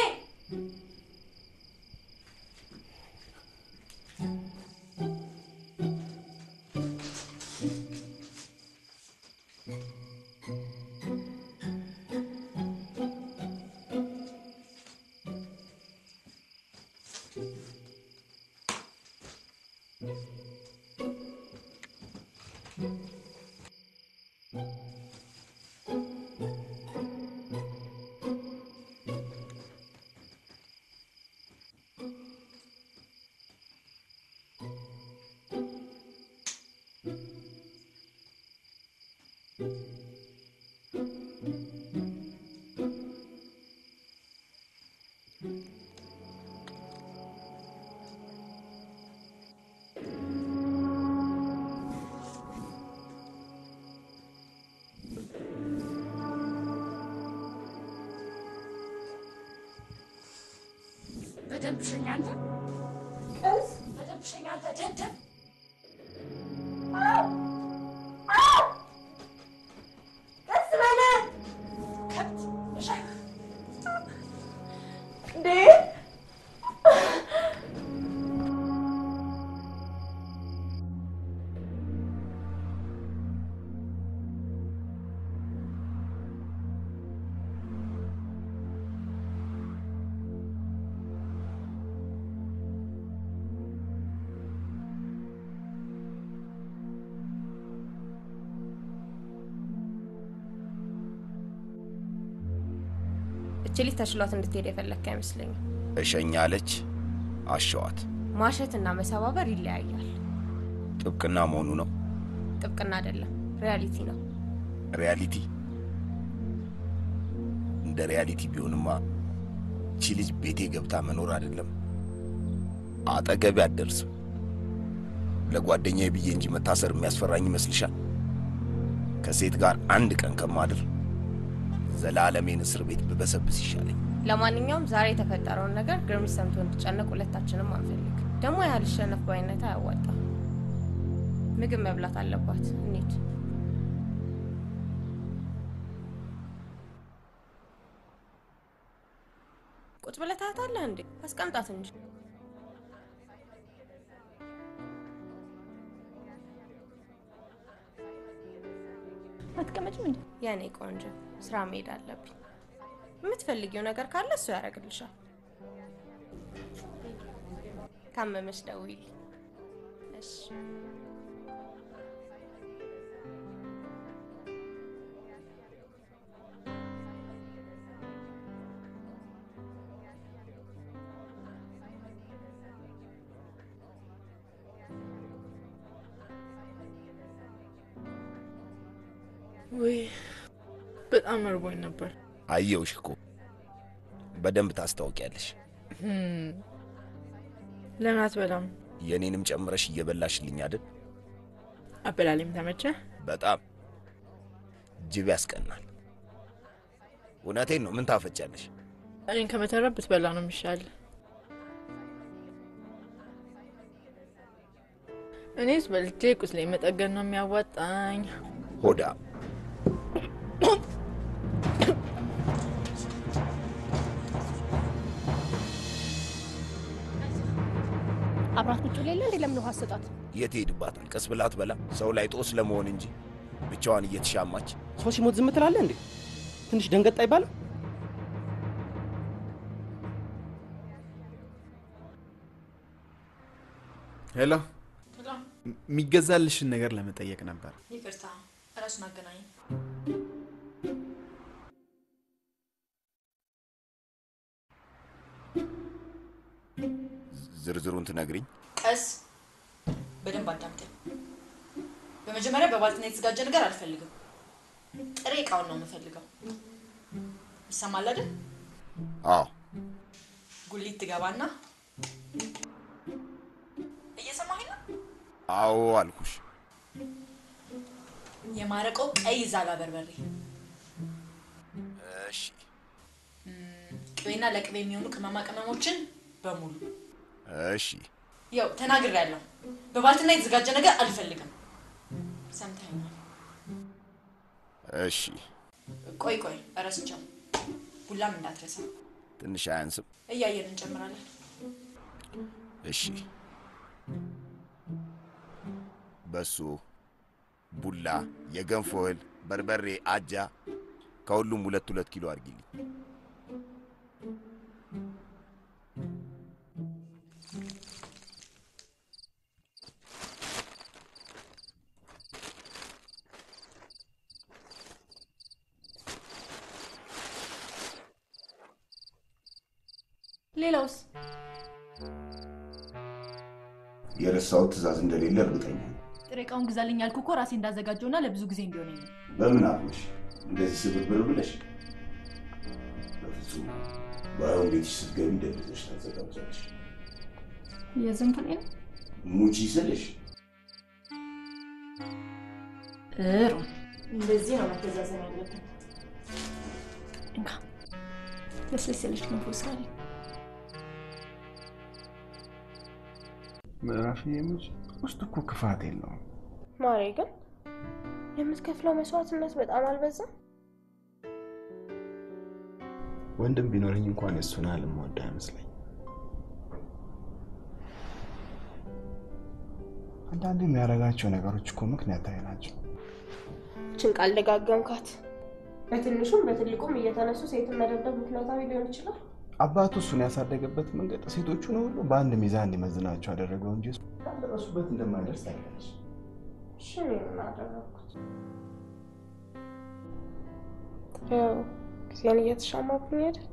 Speaker 10: በደንብ ሸኝ አንተ ቀስ በደንብ ሸኝ አንተ ደደብ
Speaker 12: ቀስ በለ
Speaker 10: ከብት እሸኝ
Speaker 12: እንዴ!
Speaker 13: እች ልጅ ተሽሏት እንድትሄድ የፈለግክ አይመስለኝም።
Speaker 4: እሸኝ አለች፣ አሸዋት።
Speaker 13: ማሸትና መሰባበር ይለያያል።
Speaker 4: ጥብቅና መሆኑ ነው።
Speaker 13: ጥብቅና አይደለም፣ ሪያሊቲ ነው።
Speaker 4: ሪያሊቲ እንደ ሪያሊቲ ቢሆንማ እቺ ልጅ ቤቴ ገብታ መኖር አይደለም አጠገቤ አትደርስም። ለጓደኛዬ ብዬ እንጂ መታሰር የሚያስፈራኝ ይመስልሻል? ከሴት ጋር አንድ ቀን ከማድር ዘላለሜን እስር ቤት ብበሰብስ ይሻለኝ።
Speaker 13: ለማንኛውም ዛሬ የተፈጠረውን ነገር ግርምሽ ሰምቶ እንዲጨነቅ ሁለታችንም አንፈልግ። ደግሞ ያህል ሸነፍ ባይነት አያዋጣም። ምግብ መብላት አለባት። እንሂድ። ቁጭ ብለህ ታያታለህ እንዴ? አስቀምጣት እንጂ።
Speaker 3: አትቀመጭም እንዴ?
Speaker 13: የኔ ቆንጆ ስራ መሄድ አለብኝ። የምትፈልጊው ነገር ካለ እሱ ያደርግልሻል። ካመመሽ ደውይልኝ።
Speaker 5: ወይ በጣም እርቦኝ ነበር።
Speaker 4: አየውሽ እኮ በደንብ ታስታውቂያለሽ።
Speaker 5: ህም፣ ለምን አትበላም?
Speaker 4: የእኔንም ጨምረሽ እየበላሽልኝ አይደል?
Speaker 5: አበላሌም ተመቸ?
Speaker 4: በጣም ጅብ ያስቀናል። እውነቴን ነው። ምን ታፈጫለሽ?
Speaker 5: እኔን ከመተረብ ብትበላ ነው የሚሻል። እኔስ በልቼ ቁስሌ መጠገን ነው የሚያዋጣኝ።
Speaker 4: ሆዳ
Speaker 15: አብራት ቁጭ ሌለ እንዴ? ለምን ውሃ አሰጣት?
Speaker 4: የት ሄድባታል? ቀስ ብላ አትበላ። ሰው ላይ ጦስ ለመሆን እንጂ ብቻዋን እየተሻማች
Speaker 16: ሰው ሲሞት ዝም ትላለህ እንዴ? ትንሽ ደንገጥ አይባልም?
Speaker 8: ሄሎ፣ የሚገዛልሽን ነገር ለመጠየቅ ነበር።
Speaker 3: ይቅርታ፣ እራሱን አገናኝ።
Speaker 4: ዝርዝሩን ትነግሪኝ?
Speaker 3: ቀስ በደንብ አዳምጠኝ። በመጀመሪያ በባልትና የተዘጋጀ ነገር አልፈልግም። ጥሬ እቃውን ነው የምፈልገው። ይሰማል አይደል?
Speaker 4: አዎ።
Speaker 3: ጉሊት ትገባና እየሰማኸኝ ነው?
Speaker 4: አዎ አልኩሽ።
Speaker 3: የማረቀው ቀይ ዛጋ በርበሬ፣
Speaker 4: እሺ፣
Speaker 3: ቅቤና ለቅቤ የሚሆኑ ቅመማ ቅመሞችን በሙሉ
Speaker 4: እሺ፣
Speaker 3: ያው ተናግሬያለሁ። በባልትና የተዘጋጀ ነገር አልፈልግም። ሰምተኸኛል?
Speaker 4: እሺ።
Speaker 3: ቆይ ቆይ፣ እረስቸው። ቡላም እንዳትረሳ።
Speaker 4: ትንሽ አያንስም?
Speaker 3: እያየን እንጨምራለን።
Speaker 4: እሺ። በሶ፣ ቡላ፣ የገንፎ እህል፣ በርበሬ፣ አጃ ከሁሉም ሁለት ሁለት ኪሎ አድርጊልኝ።
Speaker 3: ሌላውስ?
Speaker 4: የረሳሁት ትእዛዝ እንደሌለ እርግጠኛ ነኝ።
Speaker 3: ጥሬ እቃውን ግዛልኝ ያልኩህ እኮ ራሴ እንዳዘጋጀውና ለብዙ ጊዜ እንዲሆነኝ ነው።
Speaker 4: በምን አፍሽ እንደዚህ ስብርብር ብለሽ? በፍጹም ባይሆን ቤትሽ ስትገቢ ደብዘሽ ታዘጋጃለሽ።
Speaker 3: የዝንፍኔ ነው።
Speaker 4: ሙቺ ስልሽ
Speaker 3: ጥሩ፣ እንደዚህ ነው መተዛዘን ያለብን። እንካ ለስለስ ያለች ገንፎ ስራልኝ።
Speaker 7: ምዕራፍ የምጭ ውስጥ እኮ ክፋት የለውም።
Speaker 13: ማሬ ግን የምትከፍለው መስዋዕትነት በጣም አልበዛም?
Speaker 7: ወንድም ቢኖረኝ እንኳን የእሱን ያህል የምወድ አይመስለኝ። አንዳንድ የሚያደርጋቸው ነገሮች እኮ ምክንያታዊ ናቸው።
Speaker 13: ችን ቃል ደጋገምካት። በትንሹም በትልቁም እየተነሱ ሴትን መደብደብ ምክንያታዊ ሊሆን ይችላል።
Speaker 7: አባቱ እሱን ያሳደገበት መንገድ ሴቶቹን ሁሉ በአንድ ሚዛን እንዲመዝናቸው ያደረገው እንጂ እሱ ካልደረሱበት እንደማይደርስ ታውቂያለሽ።
Speaker 13: እሺ እኔ ምን አደረግኩት? ያው ጊዜን እየተሻማብኝ አይደል?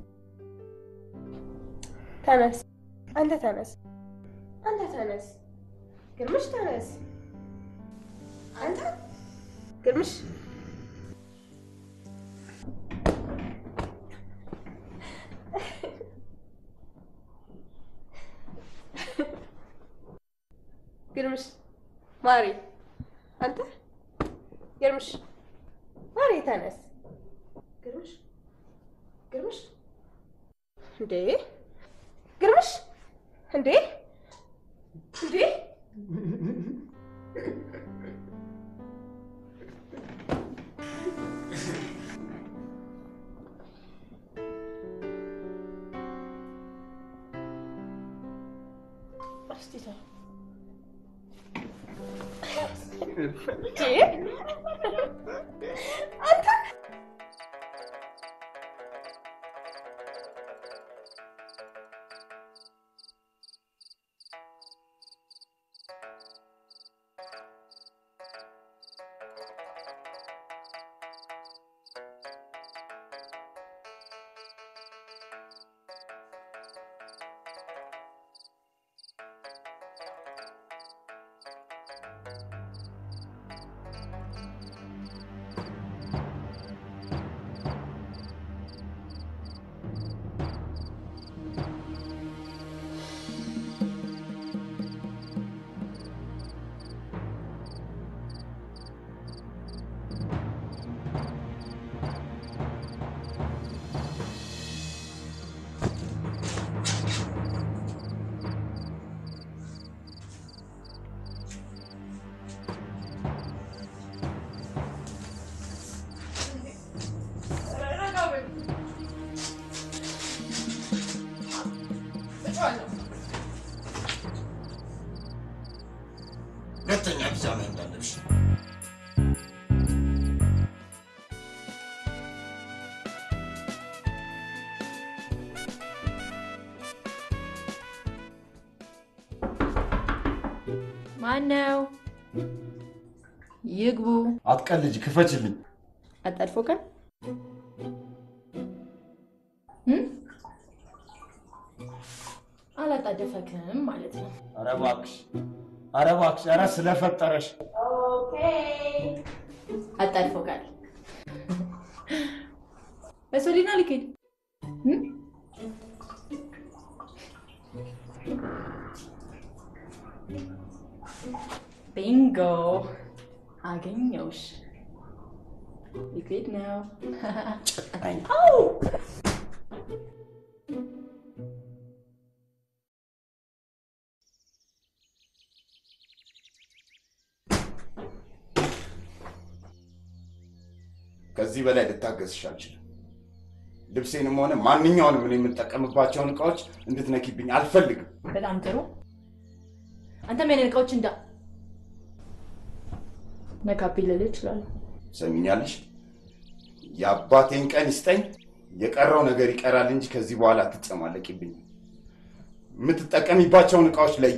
Speaker 13: ተነስ፣ አንተ ተነስ፣ አንተ ተነስ፣ ግርምሽ ተነስ፣ አንተ ግርምሽ ግርምሽ ማሪ፣ አንተ ግርምሽ ማሪ ተነስ። ግርምሽ ግርምሽ እንዴ ግርምሽ እንዴ እንዴ እስቲ ተው አንተ
Speaker 3: ማን ነው? ይግቡ።
Speaker 4: አትቀልጅ፣ ክፈችልኝ።
Speaker 3: አጣድፎ ቀን አላጣደፈክም ማለት ነው።
Speaker 4: ኧረ እባክሽ፣ ኧረ እባክሽ፣ ኧረ ስለፈጠረሽ
Speaker 3: አጣድፎ ቃል በሶሊና ልክድ ቢንጎ አገኘውሽ። ሊክዊድ ነው። አው!
Speaker 4: ከዚህ በላይ ልታገስሽ አልችልም። ልብሴንም ሆነ ማንኛውንም እኔ የምጠቀምባቸውን እቃዎች እንድትነኪብኝ አልፈልግም።
Speaker 3: በጣም ጥሩ። አንተም የኔን እቃዎች እንዳ ነካብኝ ልልህ እችላለሁ።
Speaker 4: ሰሚኛለሽ? የአባቴን ቀን ይስጠኝ። የቀረው ነገር ይቀራል እንጂ ከዚህ በኋላ አትጨማለቂብኝ። የምትጠቀሚባቸውን እቃዎች ለይ።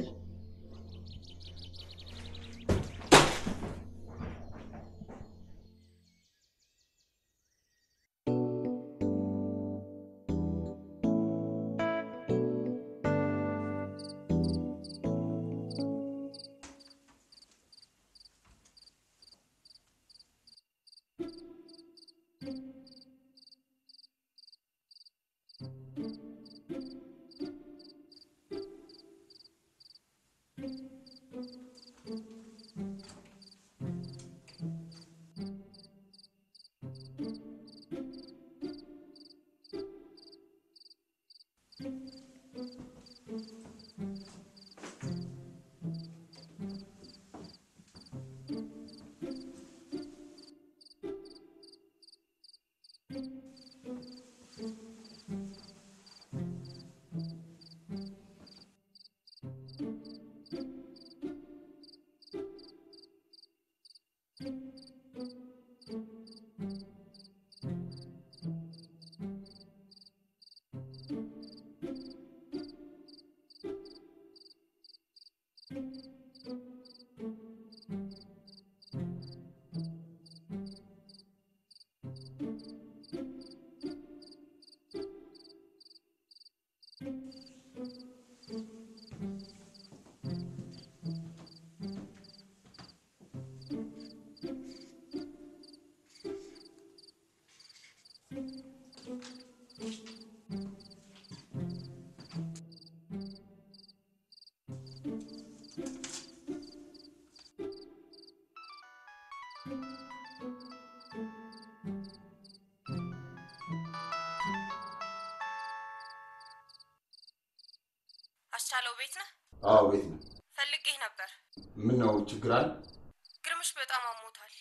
Speaker 13: አስቻለው ቤት ነህ?
Speaker 4: አዎ ቤት ነው።
Speaker 13: ፈልጌህ ነበር።
Speaker 4: ምን ነው ችግር አለ?
Speaker 13: ግርምሽ በጣም አሞታል።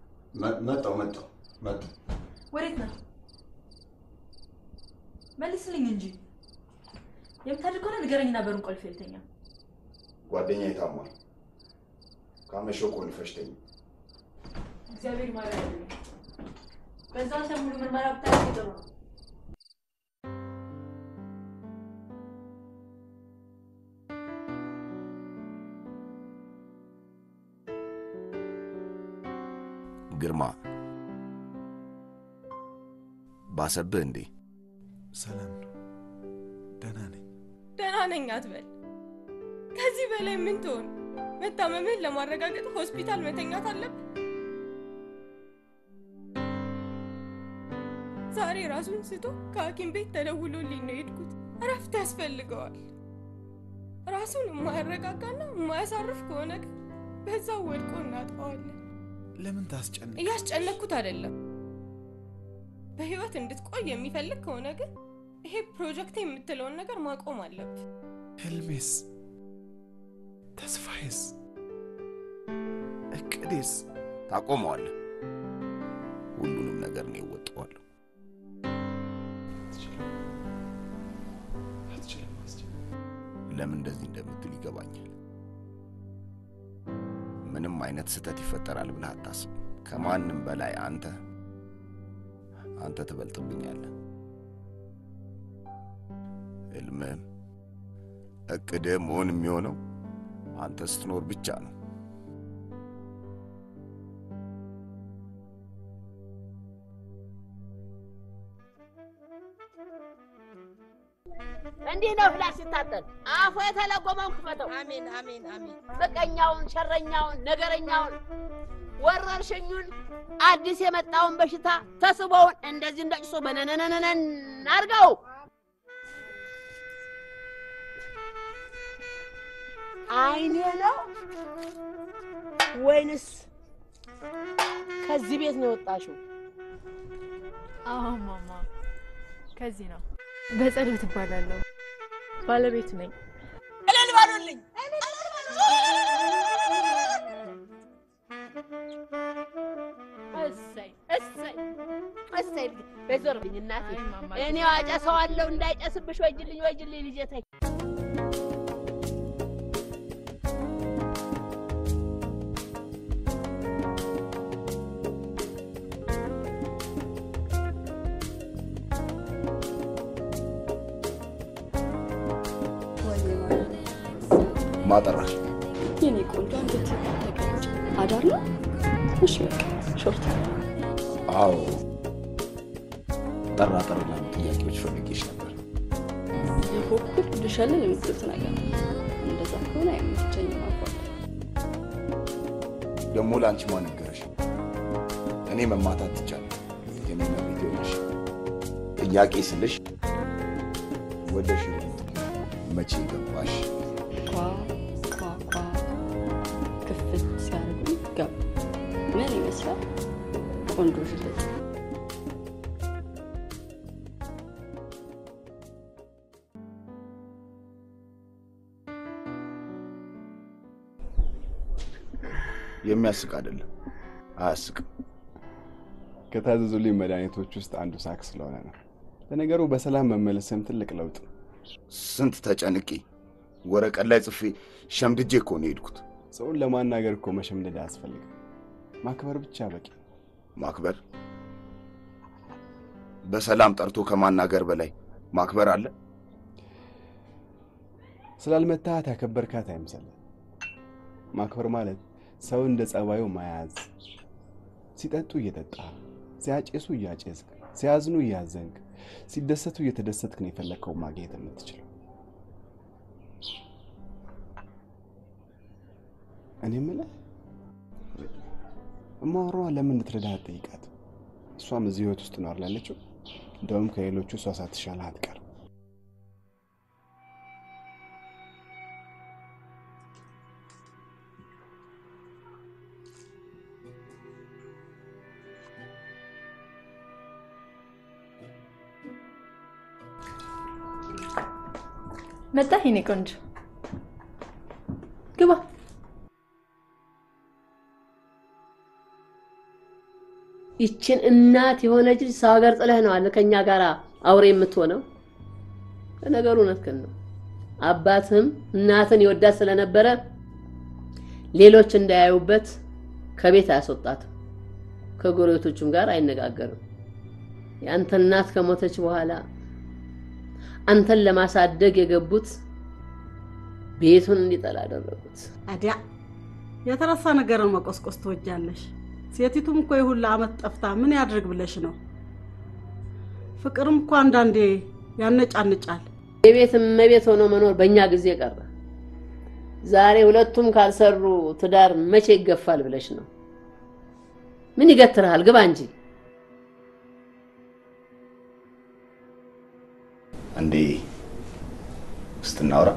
Speaker 4: መ- መጣሁ መጣሁ መጣሁ።
Speaker 3: ወዴት ነው? መልስልኝ እንጂ የምታድር ከሆነ ንገረኝና በሩን ቆልፌ ልተኛ።
Speaker 4: ጓደኛዬ ታሟል። ካመሸው ቆልፈሽ ተኝ።
Speaker 3: እግዚአብሔር ይማረን። በዛ አንተ ሙሉ ምርመራ ብታደርግ ጥሩ ነው።
Speaker 4: ግርማ ባሰብህ እንዴ?
Speaker 8: ሰላም ነው፣ ደህና ነኝ።
Speaker 5: ደህና ነኝ አትበል። ከዚህ በላይ ምን ትሆን? መታመምህን ለማረጋገጥ ሆስፒታል መተኛት አለብህ። ዛሬ ራሱን ስቶ ከሐኪም ቤት ተደውሎልኝ ነው የሄድኩት። እረፍት ያስፈልገዋል። ራሱን የማያረጋጋና የማያሳርፍ ከሆነ ግን በዛው ወድቆ እናጠዋለን።
Speaker 8: ለምን ታስጨንቅ?
Speaker 5: እያስጨነኩት አይደለም። በህይወት እንድትቆይ የሚፈልግ ከሆነ ግን ይሄ ፕሮጀክት የምትለውን ነገር ማቆም አለብህ።
Speaker 8: ህልሜስ፣ ተስፋዬስ፣ እቅዴስ
Speaker 4: ታቆመዋለህ። ሁሉንም ነገር እኔ እወጣዋለሁ።
Speaker 8: አትችልም አስችል
Speaker 4: ለምን እንደዚህ እንደምትል ይገባኛል። ምንም አይነት ስህተት ይፈጠራል ብለህ አታስብ። ከማንም በላይ አንተ አንተ ትበልጥብኛለህ። ህልምህም እቅድህም መሆን የሚሆነው አንተ ስትኖር ብቻ ነው።
Speaker 10: እንዲህ ነው ፍላስ ሲታጠን አፉ የተለጎመውን ክፈተው። አሜን አሜን አሜን። ምቀኛውን፣ ሸረኛውን፣ ነገረኛውን፣ ወረርሽኙን፣ አዲስ የመጣውን በሽታ ተስቦውን እንደዚህ እንደ ጭሶ በነነነነን አድርገው አይኔ ነው ወይንስ ከዚህ ቤት ነው የወጣሽው?
Speaker 11: አዎ ማማ፣ ከዚህ ነው። በጸሎት እባላለሁ። ባለቤቱ ነኝ።
Speaker 10: እልል በሉልኝ። እሰይ እሰይ እሰይ። በዞርብኝ እናቴ፣ እኔ አጨሰዋለሁ እንዳይጨስብሽ። ወይጅልኝ ወይጅልኝ ልጄ ተይ።
Speaker 4: ማጠራሽ
Speaker 9: የኔ ቆንጆ አንገት ተቀመጭ። አዳር ነው? እሺ በቃ ሾርት
Speaker 4: አዎ ጠራ ጠራ ላሉ ጥያቄዎች ፈልጌሽ ነበር።
Speaker 9: የፎኩር ልሻለን የምትሉት ነገር ነው። እንደዛ ከሆነ አይመቸኝም። አባት
Speaker 4: ደግሞ ለአንቺ ማን ነገረሽ? እኔ መማታት ትቻለሁ። የኔ መቤት ሆነሽ ጥያቄ ስልሽ ወደ ሽሩጥ መቼ ገባሽ?
Speaker 9: ኳ ኳ ኳ ክፍት ሲያደርጉ ገባ። ምን ይመስላል? ቆንጆ ሽልጥ
Speaker 4: የሚያስቅ አይደለም፣ አያስቅም።
Speaker 7: ከታዘዙልኝ መድኃኒቶች ውስጥ አንዱ ሳክ ስለሆነ ነው። ለነገሩ በሰላም መመለስም ትልቅ ለውጥ ነው።
Speaker 4: ስንት ተጨንቄ ወረቀት ላይ ጽፌ ሸምድጄ እኮ ነው የሄድኩት።
Speaker 7: ሰውን ለማናገር እኮ መሸምደድ አያስፈልግም። ማክበር ብቻ በቂ።
Speaker 4: ማክበር በሰላም ጠርቶ ከማናገር በላይ ማክበር አለ?
Speaker 7: ስላልመታሃት ያከበርካት አይምሰልህ። ማክበር ማለት ሰው እንደ ጸባዩ መያዝ፣ ሲጠጡ እየጠጣ፣ ሲያጨሱ እያጨስክ፣ ሲያዝኑ እያዘንክ፣ ሲደሰቱ እየተደሰትክ ነው የፈለግከው ማግኘት የምትችለው። እኔ የምልህ እማወራዋ ለምን እንድትረዳህ አትጠይቃት? እሷም እዚህ ህይወት ውስጥ ነው ያለችው። እንደውም ከሌሎቹ እሷ ሳትሻልህ አትቀርም።
Speaker 3: መጣህ የኔ ቆንጆ፣ ግባ።
Speaker 10: ይችን እናት የሆነች ልጅ ሰው ሀገር ጥለህ ነው አለ ከኛ ጋር አውሬ የምትሆነው። ለነገሩ እውነትህን ነው። አባትህም እናትን ይወዳት ስለነበረ ሌሎች እንዳያዩበት ከቤት አያስወጣትም። ከጎረቤቶቹም ጋር አይነጋገርም። የአንተ እናት ከሞተች በኋላ አንተን ለማሳደግ የገቡት ቤቱን እንዲጠላ አደረጉት።
Speaker 17: አዲያ የተረሳ ነገርን መቆስቆስ ትወጃለሽ። ሴቲቱም እኮ የሁላ አመት ጠፍታ ምን ያድርግ ብለሽ ነው? ፍቅርም እኮ አንዳንዴ ያነጫንጫል።
Speaker 10: የቤት እመቤት ሆኖ መኖር በእኛ ጊዜ ቀረ። ዛሬ ሁለቱም ካልሰሩ ትዳር መቼ ይገፋል ብለሽ ነው? ምን ይገትርሃል? ግባ እንጂ።
Speaker 4: እንዴ ስትናውራ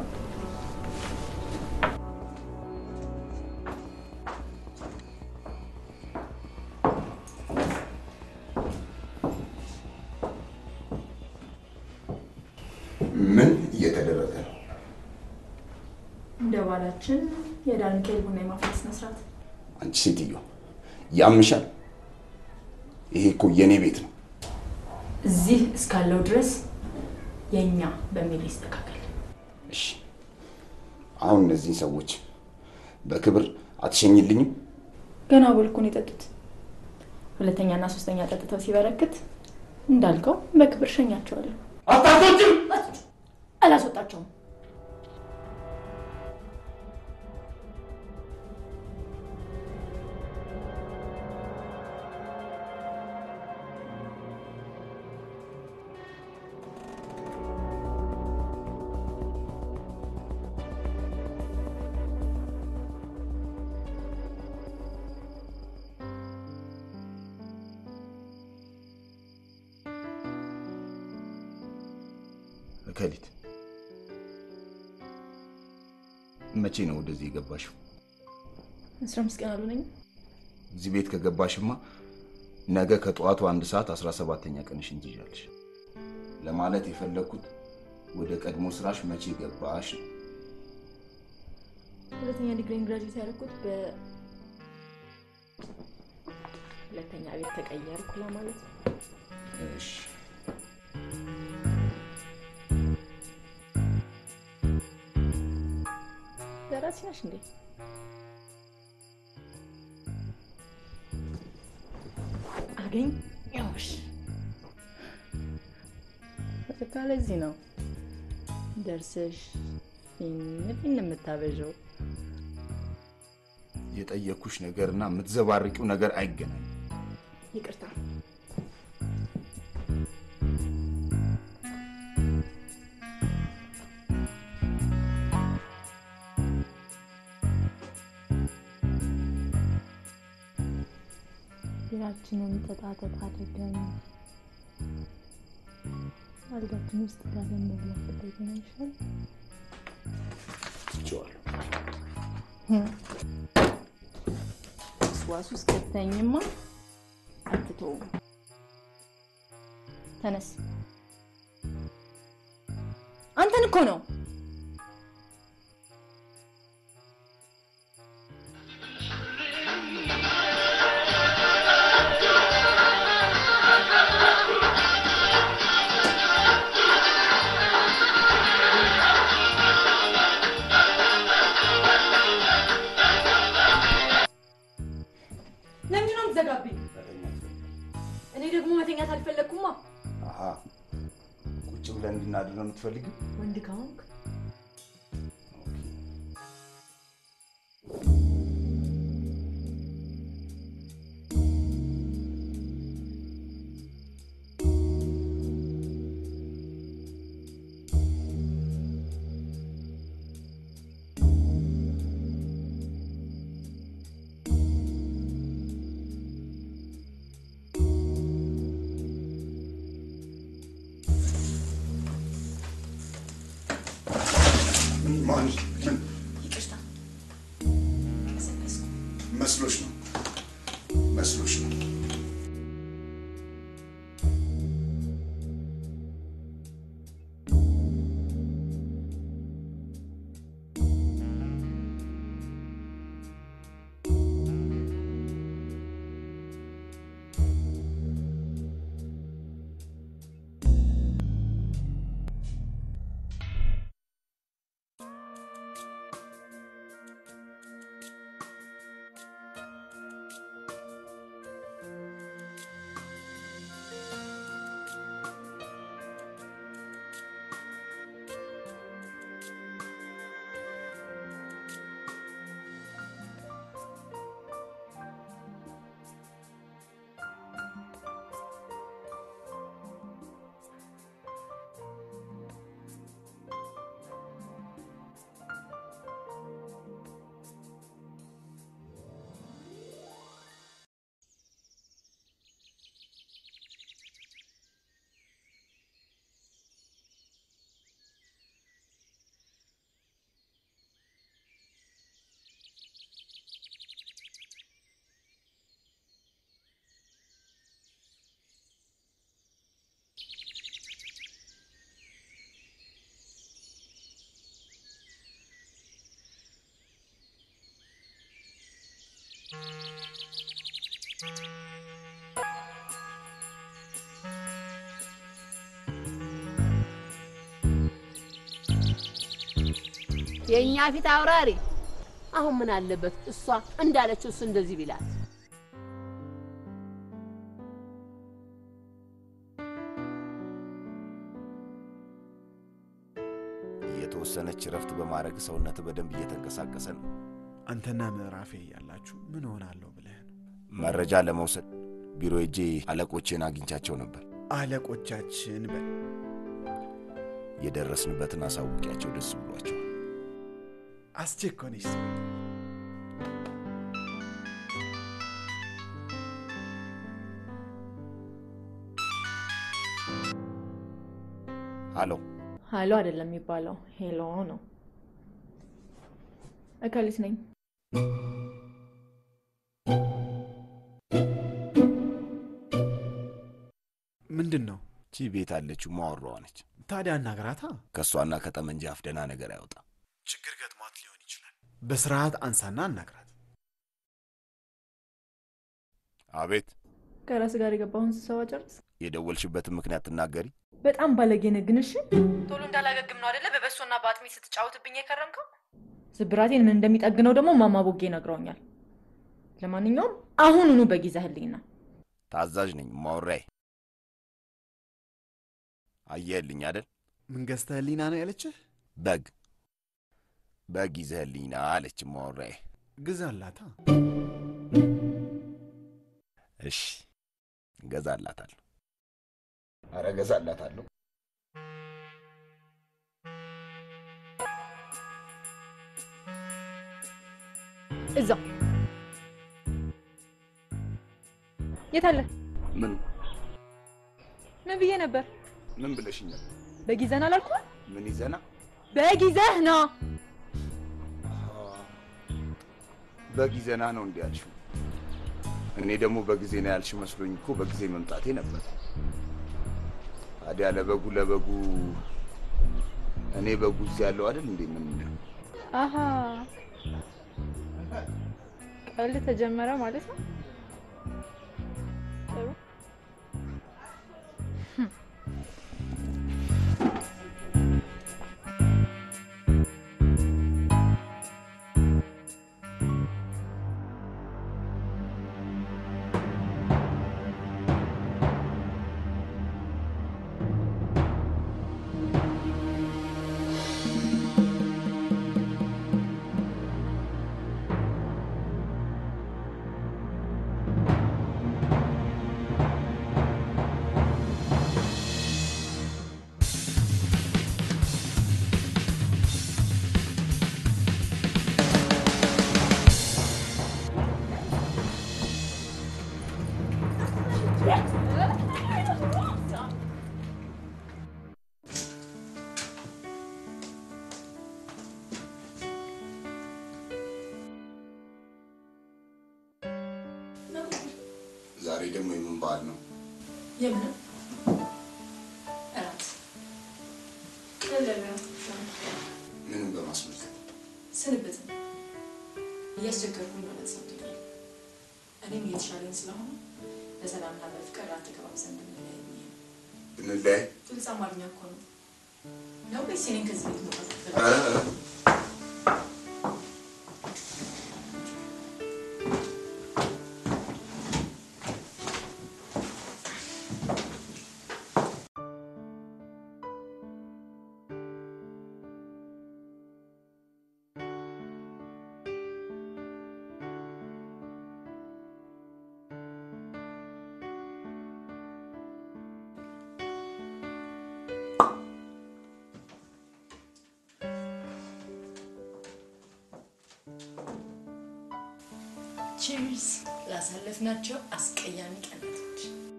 Speaker 4: ምን እየተደረገ ነው?
Speaker 3: እንደ ባላችን የዳር ሚካኤል ቡና የማፍላት ስነ ስርዓት።
Speaker 4: አንቺ ሴትዮ ያምሻል። ይሄ እኮ የኔ ቤት ነው።
Speaker 3: እዚህ እስካለው ድረስ የእኛ በሚል ይስተካከል።
Speaker 4: እሺ፣ አሁን እነዚህን ሰዎች በክብር አትሸኝልኝም?
Speaker 3: ገና ቦልኮን የጠጡት ሁለተኛና ሶስተኛ ጠጥተው ሲበረክት እንዳልከው በክብር ሸኛቸዋለሁ።
Speaker 4: አታቶችም
Speaker 3: አላስወጣቸውም።
Speaker 4: መከሊት መቼ ነው ወደዚህ የገባሽው?
Speaker 3: አስራ አምስት ቀን አልሆነኝም።
Speaker 4: እዚህ ቤት ከገባሽማ ነገ ከጠዋቱ አንድ ሰዓት አስራ ሰባተኛ ቀንሽን ትይዣለሽ። ለማለት የፈለግኩት ወደ ቀድሞ ስራሽ መቼ ገባሽ ነው።
Speaker 3: ሁለተኛ ዲግሪን ግራጁዌት ያደረኩት በ ሁለተኛ ቤት ተቀየርኩ ለማለት ነው።
Speaker 4: እሺ
Speaker 3: ደራሲ ነሽ እንዴ? አገኘሁሽ። በቃ ለዚህ ነው ደርሰሽ ፊን ፊን የምታበዣው።
Speaker 4: የጠየኩሽ ነገርና የምትዘባርቂው ነገር አይገናኝም።
Speaker 3: ይቅርታ። ቢራችንን ተጣጠጥ አድርገን አልጋችን ውስጥ ጋለን መብላት ብትገኝ አይሻልም?
Speaker 4: ትቼዋለሁ።
Speaker 3: ዋስ ውስጥ ከተኝማ አትተውም። ተነስ። አንተን እኮ ነው። ለምንድን ነው የምትዘጋብኝ? እኔ ደግሞ መተኛት አልፈለግኩማ።
Speaker 4: አሀ ቁጭ ብለን እንድናድር ነው የምትፈልጊው?
Speaker 3: ወንድ ከሆንክ
Speaker 4: ማን
Speaker 3: ይቅርታ
Speaker 4: መስሎሽ ነው? መስሎሽ ነው?
Speaker 10: የእኛ ፊት አውራሪ አሁን ምን አለበት እሷ እንዳለችው እሱ እንደዚህ ቢላት
Speaker 4: የተወሰነች እረፍት በማድረግ ሰውነት በደንብ እየተንቀሳቀሰ ነው።
Speaker 8: አንተና ምዕራፌ እያላችሁ ምን ሆናለሁ ብለህ ነው?
Speaker 4: መረጃ ለመውሰድ ቢሮ ሄጄ አለቆቼን አግኝቻቸው ነበር።
Speaker 8: አለቆቻችን በል
Speaker 4: የደረስንበትን አሳውቂያቸው ደስ ብሏቸዋል።
Speaker 8: አስቸኮነች ሰው
Speaker 4: አሎ
Speaker 3: ሀሎ አይደለም የሚባለው ሄሎ ነው። እከሊት ነኝ።
Speaker 8: ምንድን ነው?
Speaker 4: ቺ ቤት አለችው ማወራዋ ነች።
Speaker 8: ታዲያ አናግራታ።
Speaker 4: ከእሷና ከጠመንጃ አፍ ደህና ነገር አይወጣ።
Speaker 8: ችግር ገጥሟት ሊሆን ይችላል። በስርዓት አንሳና አናግራት።
Speaker 4: አቤት፣
Speaker 3: ከራስ ጋር የገባሁን ስብሰባ ጨርስ።
Speaker 4: የደወልሽበትን ምክንያት ትናገሪ።
Speaker 3: በጣም ባለጌ ነህ ግን እሺ። ቶሎ እንዳላገግም ነው አደለ በበሶና በአጥሚት ስትጫወትብኝ የከረምከው? ስብራቴን ምን እንደሚጠግነው ደግሞ ማማ ቦጌ ነግረውኛል። ለማንኛውም አሁኑኑ በጊዜህልኝና
Speaker 4: ታዛዥ ነኝ ማወራዬ። አየህልኝ አይደል?
Speaker 8: ምን ገዝተህልኝና ነው ያለችህ?
Speaker 4: በግ በግ ይዘህልኝና አለች ማወራዬ።
Speaker 8: ግዛላታ።
Speaker 4: እሺ እገዛላታለሁ። አረ እገዛላታለሁ።
Speaker 3: እዛው የት አለ?
Speaker 4: ምን
Speaker 3: ምን ብዬ ነበር?
Speaker 4: ምን ብለሽኛል?
Speaker 3: በጊዘን አላልኩም?
Speaker 4: ምን ይዘና
Speaker 3: በጊዘህ ነው።
Speaker 4: በጊዜና ነው እንዲህ ያልሽው? እኔ ደግሞ በጊዜ ነው ያልሽ መስሎኝ እኮ በጊዜ መምጣቴ ነበር። ታዲያ ለበጉ ለበጉ እኔ በጉ እዚህ ያለው አይደል እንዴ? ምን እንደው
Speaker 11: አሀ ቀልድ ተጀመረ ማለት ነው። ጥሩ
Speaker 4: ዛሬ ደግሞ የምን በዓል ነው?
Speaker 3: የምንም እራት
Speaker 4: ምንም በማስመልከት
Speaker 3: ስንብት እያስቸገርኩኝ ነው ተሰምቶኛል። እኔም እየተሻለኝ ስለሆነ በሰላምና በፍቅር ራት ተገባብዘን ብንለያይ ብዬ ነው።
Speaker 4: ብንለያይ
Speaker 3: ግልጽ አማርኛ እኮ ነው ነው ወይስ እኔን ከዚህ ቤት መውጣት
Speaker 4: ኧረ፣
Speaker 3: አለብን?
Speaker 4: ኧረ፣
Speaker 3: ቺርስ ላሳለፍናቸው አስቀያሚ ቀናቶች።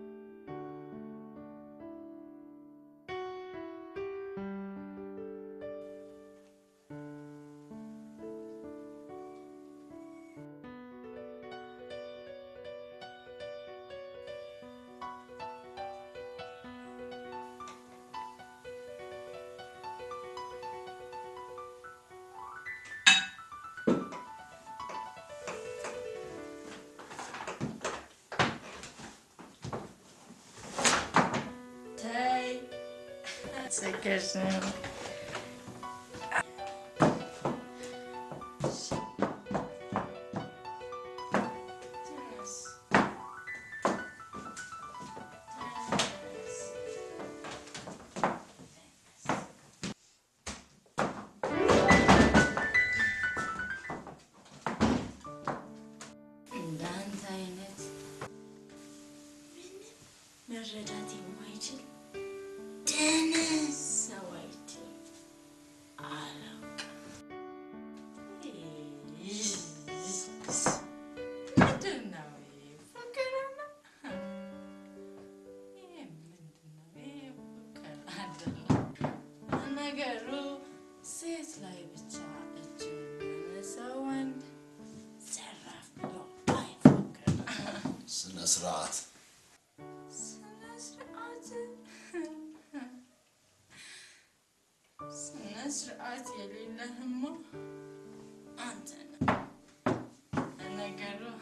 Speaker 3: ተይ ሰከሽ ነው። እንዳንተ አይነት ምንም መረዳት የማይችል ደነስ ሰው አይቼ አላውቅም። ምንድን ነው ይሄ? ፍቅር ነው? ይሄ ምንድን ነው? ይሄ ፍቅር አይደለም።
Speaker 18: ስነ ስርዓት
Speaker 3: ስነ ስርዓት የሌለህማ አንተ ነህ። ለነገሩ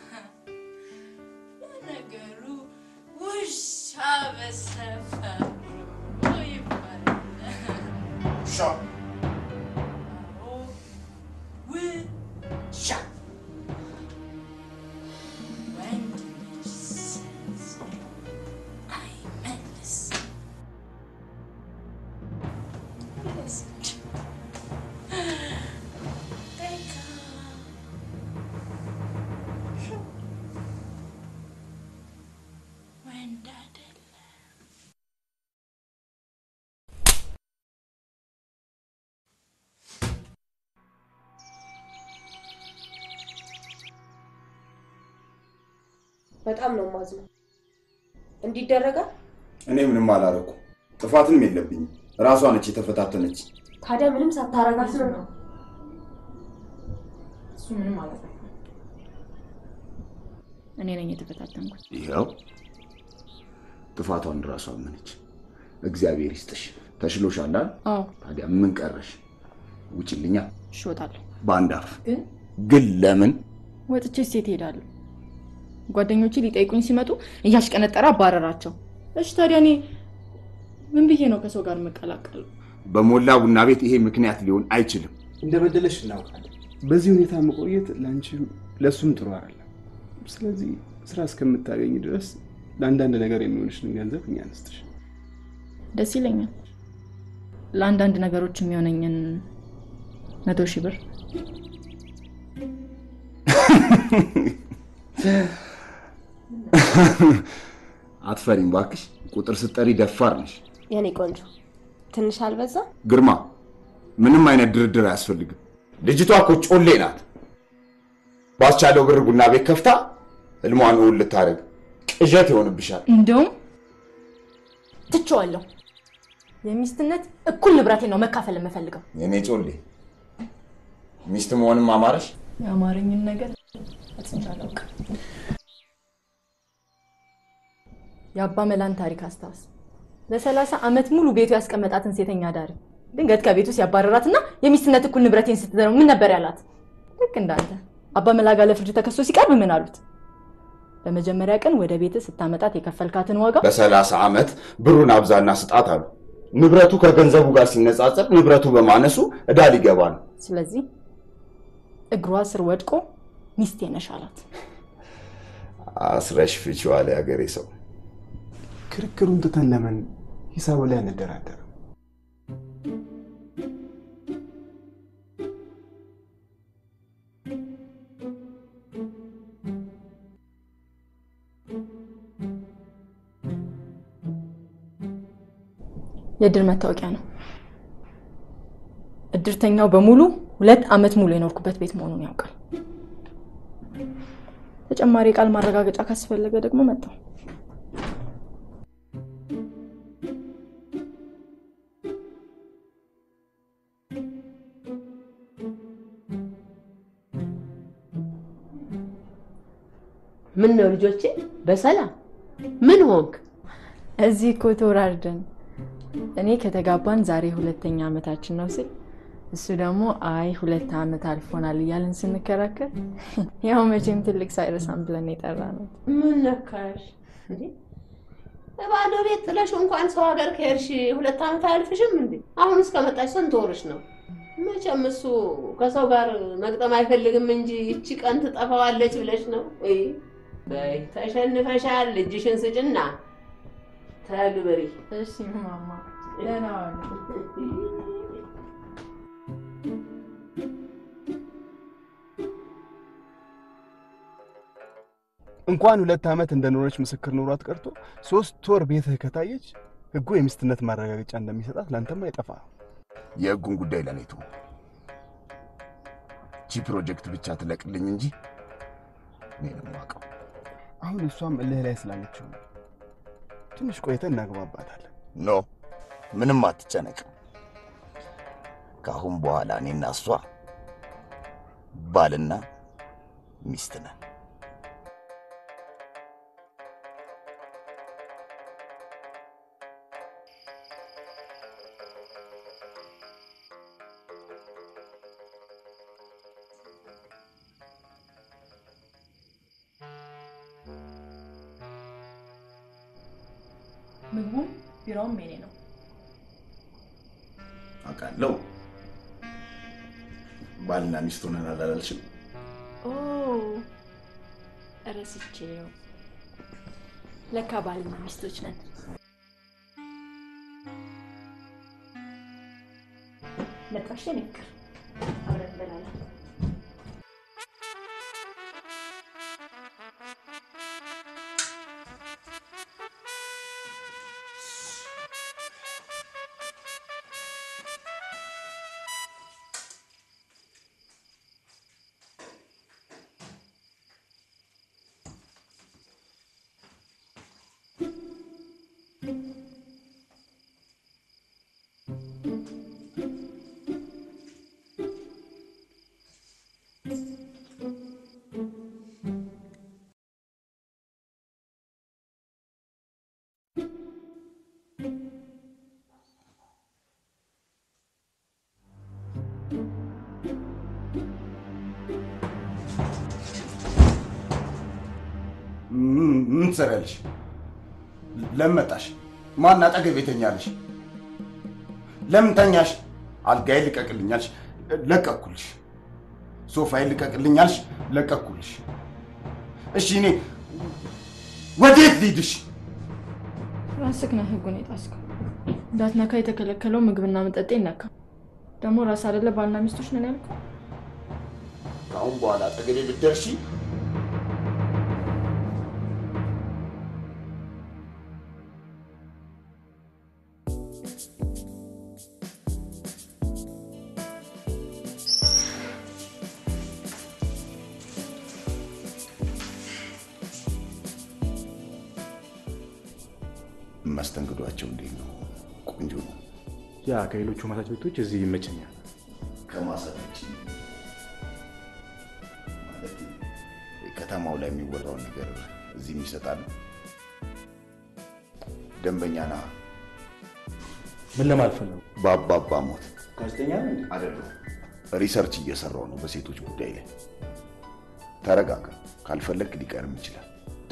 Speaker 3: ለነገሩ ውሻ በሰፈሩ ይባላል።
Speaker 4: ውሻ
Speaker 3: ውሻ ወንድ ልጅ ሲያዝ አይመልስም። ወንድ አይደለም።
Speaker 13: በጣም ነው ማዝነው። እንዲደረጋል
Speaker 4: እኔ ምንም አላረኩ፣ ጥፋትም የለብኝም። ራሷ ነች የተፈታተነች።
Speaker 13: ታዲያ ምንም ሳታረጋት ነው ነው
Speaker 3: እሱ ምንም ማለት ነው። እኔ ነኝ የተፈታተንኩት።
Speaker 4: ይኸው ጥፋቷን ራሷ አመነች። እግዚአብሔር ይስጥሽ። ተሽሎሻል አይደል?
Speaker 3: አዎ
Speaker 4: ታዲያ ምን ቀረሽ? ውጭልኛ
Speaker 3: እሺ፣ እወጣለሁ።
Speaker 4: በአንድ አፍ
Speaker 3: ግን
Speaker 4: ግን ለምን
Speaker 3: ወጥቼ ሴት እሄዳለሁ። ጓደኞቼ ሊጠይቁኝ ሲመጡ እያሽቀነጠረ አባረራቸው። እሺ ታዲያ እኔ ምን ብዬ ነው ከሰው ጋር የምቀላቀለው?
Speaker 4: በሞላ ቡና ቤት ይሄ ምክንያት ሊሆን አይችልም።
Speaker 7: እንደበደለሽ እናውቃለን። በዚህ ሁኔታ መቆየት ለአንቺም ለእሱም ጥሩ አይደለም። ስለዚህ ስራ እስከምታገኝ ድረስ ለአንዳንድ ነገር የሚሆንሽን ገንዘብ እኛ አንስትሽ።
Speaker 3: ደስ ይለኛል። ለአንዳንድ ነገሮች የሚሆነኝን መቶ ሺህ ብር
Speaker 4: አትፈሪም ባክሽ። ቁጥር ስጠሪ ደፋር ነሽ።
Speaker 13: የኔ ቆንጆ ትንሽ አልበዛ?
Speaker 4: ግርማ፣ ምንም አይነት ድርድር አያስፈልግም። ልጅቷ እኮ ጮሌ ናት። ባስቻለው ብር ቡና ቤት ከፍታ ህልሟን እውን ልታደርግ ቅዠት ይሆንብሻል።
Speaker 3: እንደውም ትቼዋለሁ። የሚስትነት እኩል ንብረቴን ነው መካፈል የምፈልገው።
Speaker 4: የኔ ጮሌ ሚስት መሆንም አማረሽ?
Speaker 3: የአማረኝን ነገር አጥንቼ አላውቅም። የአባ መላን ታሪክ አስታውስ። ለሰላሳ ዓመት ሙሉ ቤቱ ያስቀመጣትን ሴተኛ ዳሪ ድንገት ከቤቱ ሲያባረራትና የሚስትነት እኩል ንብረቴን ስትዘረው ምን ነበር ያላት? ልክ እንዳንተ አባ መላ ጋር ለፍርድ ተከሶ ሲቀርብ ምን አሉት? በመጀመሪያ ቀን ወደ ቤት ስታመጣት የከፈልካትን ዋጋ
Speaker 4: በሰላሳ ዓመት ብሩን አብዛና ስጣት አሉ። ንብረቱ ከገንዘቡ ጋር ሲነጻጸር ንብረቱ በማነሱ ዕዳ ሊገባ ነው።
Speaker 3: ስለዚህ እግሯ ስር ወድቆ ሚስቴ ነሽ አላት።
Speaker 4: አስረሽ ፍቺው አለ ያገሬ ሰው።
Speaker 7: ክርክሩን ትተን ለምን ሂሳቡ ላይ አንደራደርም?
Speaker 3: የእድር መታወቂያ ነው። እድርተኛው በሙሉ ሁለት ዓመት ሙሉ የኖርኩበት ቤት መሆኑን ያውቃል። ተጨማሪ የቃል ማረጋገጫ ካስፈለገ ደግሞ መጣው።
Speaker 10: ምን ነው ልጆቼ፣ በሰላም ምን ሆንክ?
Speaker 3: እዚህ እኮ ተወራርደን እኔ ከተጋባን ዛሬ ሁለተኛ ዓመታችን ነው ስል እሱ ደግሞ አይ ሁለት ዓመት አልፎናል እያለን ስንከራከር ያው መቼም ትልቅ ሳይረሳም ብለን የጠራ ነው።
Speaker 10: ምን ነካሽ? እንዴ ባዶ ቤት ጥለሽ እንኳን ሰው ሀገር ከሄድሽ ሁለት ዓመት አያልፍሽም እንዴ? አሁን እስከመጣሽ ስንት ወርሽ ነው? መቼም እሱ ከሰው ጋር መግጠም አይፈልግም እንጂ ይቺ ቀን ትጠፋዋለች ብለሽ ነው? ወይ በይ ተሸንፈሻል። እጅሽን ስጭና ተግብሪ።
Speaker 3: እሺ ማማ፣ ደህና ዋሉ።
Speaker 7: እንኳን ሁለት ዓመት እንደኖረች ምስክር ኖሯት ቀርቶ ሶስት ወር ቤትህ ከታየች ህጉ የሚስትነት ማረጋገጫ እንደሚሰጣት ለአንተም አይጠፋ።
Speaker 4: የህጉን ጉዳይ ለኔ ተው። ቺ ፕሮጀክት ብቻ ትለቅልኝ እንጂ እኔ ነው የማውቀው።
Speaker 7: አሁን እሷም እልህ ላይ ስላለችው ነው። ትንሽ ቆይተን እናግባባታለን።
Speaker 4: ኖ ምንም አትጨነቅ። ከአሁን በኋላ እኔና እሷ ባልና ሚስት ነን።
Speaker 3: ምግቡም ቢሮውም የኔ ነው።
Speaker 4: አውቃለሁ። ባልና ሚስት ሆነናል አላልሽም?
Speaker 3: ኦ ረስቼው። ለካ ባልና ሚስቶች ነን። መጣሽ የኔ ፍቅር፣ አብረን እንበላለን።
Speaker 4: ም- ምን ትሰሪያለሽ? ለምን መጣሽ? ማን አጠገቤ ተኛለሽ? ለምን ተኛሽ? አልጋዬ ልቀቅልኛልሽ፣ ለቀኩልሽ። ሶፋዬ ልቀቅልኛልሽ፣ ለቀኩልሽ። እሺ እኔ ወዴት ልሂድሽ?
Speaker 3: ራስህ ነህ ህጉን የጣስከው። እንዳትነካ የተከለከለው ምግብና መጠጥ ይነካ። ደግሞ ራስ አይደለ ባልና ሚስቶች ነን ያልከው።
Speaker 4: ከአሁን በኋላ አጠገቤ ብትደርሺ መስተንግዷቸው እንዴት ነው? ቆንጆ ነው።
Speaker 6: ያ ከሌሎቹ ማሳጅ ቤቶች እዚህ ይመቸኛል።
Speaker 4: ከማሳጅ ውጭ ማለት ከተማው ላይ የሚወራውን ነገር እዚህም ይሰጣሉ። ደንበኛ ና
Speaker 6: ምን ለማለት ፈለጉ?
Speaker 4: በአባባ ሞት
Speaker 6: ጋዜጠኛ ነህ እንዴ?
Speaker 4: አይደለሁ። ሪሰርች እየሰራው ነው በሴቶች ጉዳይ ላይ። ተረጋጋ። ካልፈለግ ሊቀርም ይችላል።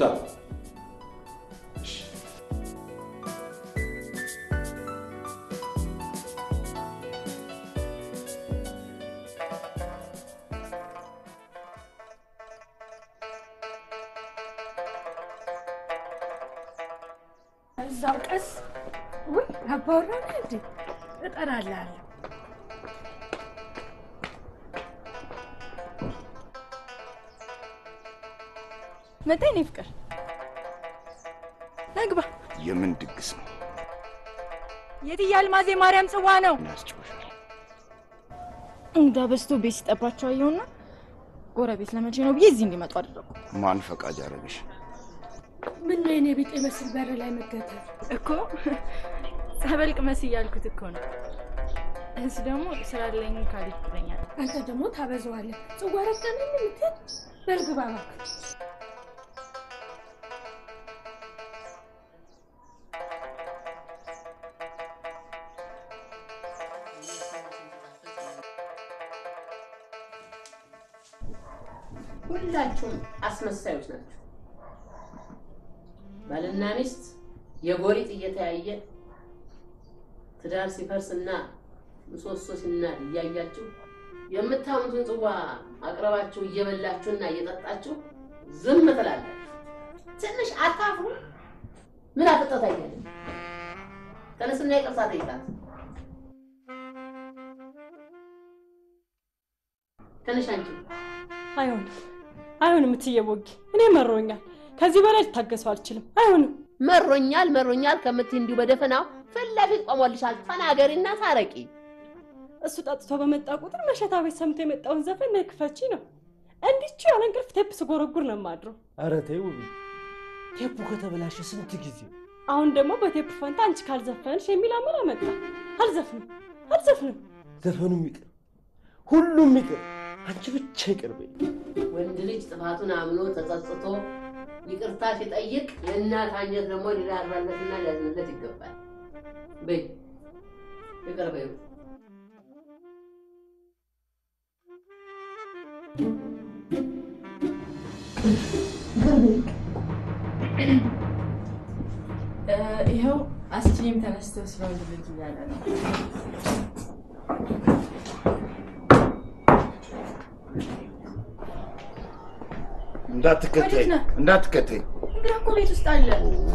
Speaker 15: እዛው ቀስ ውይ አባወራ ነህ እንዴ? እጠራልሃለሁ።
Speaker 3: መጣ የኔ ፍቅር፣ ናግባ።
Speaker 4: የምን ድግስ ነው?
Speaker 3: የትዬ አልማዜ ማርያም ጽዋ ነው።
Speaker 4: ያስጨዋሻል።
Speaker 3: እንግዳ በዝቶ ቤት ሲጠባቸው አየሁና ጎረቤት ለመቼ ነው ብዬ እዚህ እንዲመጡ አደረጉ።
Speaker 4: ማን ፈቃጅ አደረገሽ?
Speaker 15: ምን ነው የኔ ቢጤ መስል በር ላይ መገተል
Speaker 3: እኮ ጸበል ቅመስ እያልኩት እኮ ነው። እሱ ደግሞ ስራ አለኝ ካልሄድኩ ይለኛል።
Speaker 15: አንተ ደግሞ ታበዛዋለህ። ጽዋ ረቀነኝ የምትል በርግባ እባክህ።
Speaker 10: ሁላችሁም አስመሳዮች ናቸው። ባልና ሚስት የጎሪጥ እየተያየ ትዳር ሲፈርስና ምሰሶ ሲናድ እያያችሁ የምታሙትን ጽዋ አቅርባችሁ እየበላችሁና እየጠጣችሁ ዝም ትላላችሁ። ትንሽ አታፍሩ? ምን አፍጠት አይደለም። ተነስና ይቅርታ ጠይቃት። ትንሽ አንቺ
Speaker 18: አይሆንም፣ አይሆንም እትዬ ቦጊ፣ እኔ መሮኛል። ከዚህ በላይ ልታገሰው አልችልም። አይሆንም።
Speaker 10: መሮኛል መሮኛል ከምትይ እንዲሁ በደፈናው ፊት ለፊት ቆሞልሻል። ተናገሪና ታረቂ።
Speaker 18: እሱ ጠጥቶ በመጣ ቁጥር መሸታ ቤት ሰምቶ የመጣውን ዘፈን ነይ ክፈቺ ነው። እንዲቹ ያለ እንቅልፍ ቴፕ ስጎረጉር ነው የማድረው።
Speaker 16: ኧረ ተይ ውብዬ፣ ቴፑ ከተበላሸ ስንት ጊዜ
Speaker 18: አሁን ደግሞ በቴፕ ፈንታ አንቺ ካልዘፈንሽ የሚል አመል አመጣ። አልዘፍንም፣ አልዘፍንም።
Speaker 16: ዘፈኑም ይቅር፣ ሁሉም ይቅር፣ አንቺ ብቻ ይቅር በይ።
Speaker 10: ወንድ ልጅ ጥፋቱን አምኖ ተጸጽቶ ይቅርታ ሲጠይቅ የእናት አንጀት ደግሞ ሊራራለትና ሊያዝንለት ይገባል። በይ ይቅር በይው።
Speaker 3: ይኸው አስችም ተነስቶ ስለወንድ ልጅ እያለ ነው።
Speaker 4: እንዳትከተይ
Speaker 3: ወዴት ነህ?
Speaker 4: እንዳትከተይ።
Speaker 3: እንግዳ እኮ ቤት ውስጥ አለ።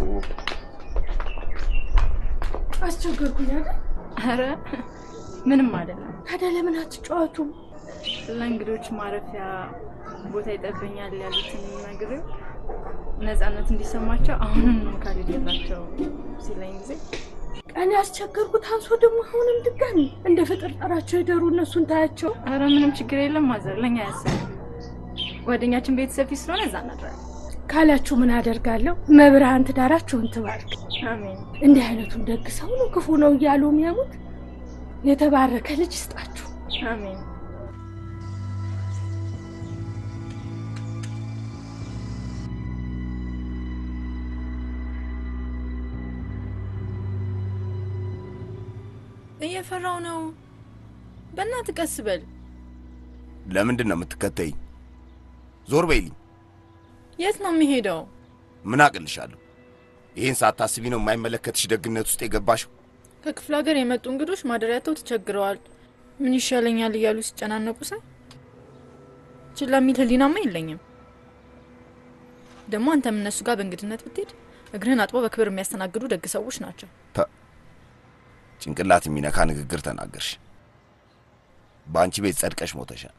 Speaker 3: አስቸገርኩኝ አይደል? ኧረ ምንም አይደለም። ታዲያ ለምን አትጫወቱም? ለእንግዶች ማረፊያ ቦታ ይጠበኛል ያሉትን ነግሬው ነፃነት እንዲሰማቸው አሁንም ነው ካልሄድ የላቸው ሲለኝ ጊዜ ቀን ያስቸገርኩት አንሶ ደግሞ አሁንም ድጋሚ እንደ ፍጥር ጠራቸው ይደሩ እነሱን ታያቸው። ኧረ ምንም ችግር የለም ማዘር፣ ለእኛ ያሰብ ጓደኛችን ቤተሰብ ፊት ስለሆነ እዛ እናድራለን።
Speaker 15: ካላችሁ ምን አደርጋለሁ? መብርሃን ትዳራችሁን ትባርክ።
Speaker 3: አሜን።
Speaker 15: እንዲህ አይነቱን ደግ ሰው ነው ክፉ ነው እያሉ የሚያሙት የተባረከ ልጅ ይስጣችሁ።
Speaker 3: አሜን። እየፈራው ነው። በእናትህ ቀስ በል።
Speaker 4: ለምንድን ነው የምትከተይኝ? ዞር በይልኝ።
Speaker 3: የት ነው የሚሄደው?
Speaker 4: ምን አቅልሻለሁ? ይህን ሳታስቢ ነው የማይመለከትሽ ደግነት ውስጥ የገባሽው።
Speaker 3: ከክፍለ ሀገር የመጡ እንግዶች ማደሪያተው ተቸግረዋል። ምን ይሻለኛል እያሉ ሲጨናነቁ ሳይ ችላ የሚል ህሊናማ የለኝም። ደግሞ አንተም እነሱ ጋር በእንግድነት ብትሄድ እግርህን አጥቦ በክብር የሚያስተናግዱ ደግ ሰዎች ናቸው።
Speaker 4: ተ ጭንቅላት የሚነካ ንግግር ተናገርሽ። በአንቺ ቤት ጸድቀሽ ሞተሻል።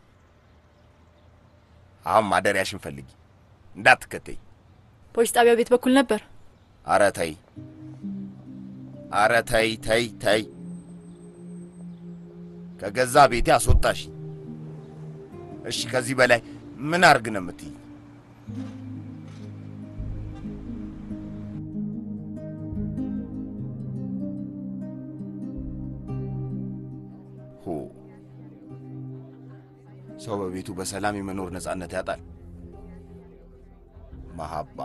Speaker 4: አሁን ማደሪያሽን ፈልጊ፣ እንዳትከተይ።
Speaker 3: ፖሊስ ጣቢያ ቤት በኩል ነበር።
Speaker 4: አረ ተይ፣ አረ ተይ፣ ተይ፣ ተይ። ከገዛ ቤቴ አስወጣሽ። እሺ፣ ከዚህ በላይ ምን አርግ ነው የምትይ? ሆ ሰው በቤቱ በሰላም የመኖር ነፃነት ያጣል። መሀባ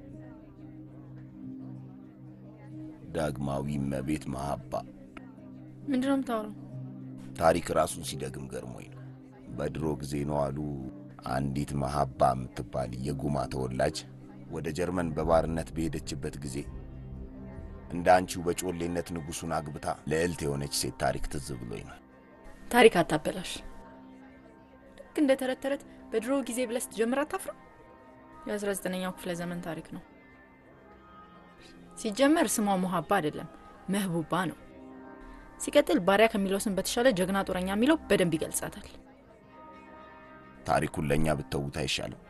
Speaker 4: ዳግማዊ እመቤት መሀባ
Speaker 3: ምንድነው የምታወራው?
Speaker 4: ታሪክ ራሱን ሲደግም ገርሞኝ ነው። በድሮ ጊዜ ነው አሉ አንዲት መሀባ የምትባል የጉማ ተወላጅ ወደ ጀርመን በባርነት በሄደችበት ጊዜ እንደ አንቺው በጮሌነት ንጉሱን አግብታ ልዕልት የሆነች ሴት ታሪክ ትዝ ብሎኝ ነው።
Speaker 3: ታሪክ አታበላሽ። ልክ እንደ ተረት ተረት በድሮ ጊዜ ብለህ ስትጀምር አታፍርም? የአስራ ዘጠነኛው ክፍለ ዘመን ታሪክ ነው። ሲጀመር ስሟ ሙሀባ አይደለም መህቡባ ነው። ሲቀጥል ባሪያ ከሚለው ስም በተሻለ ጀግና ጦረኛ የሚለው በደንብ ይገልጻታል።
Speaker 4: ታሪኩን ለእኛ ብተዉት አይሻልም?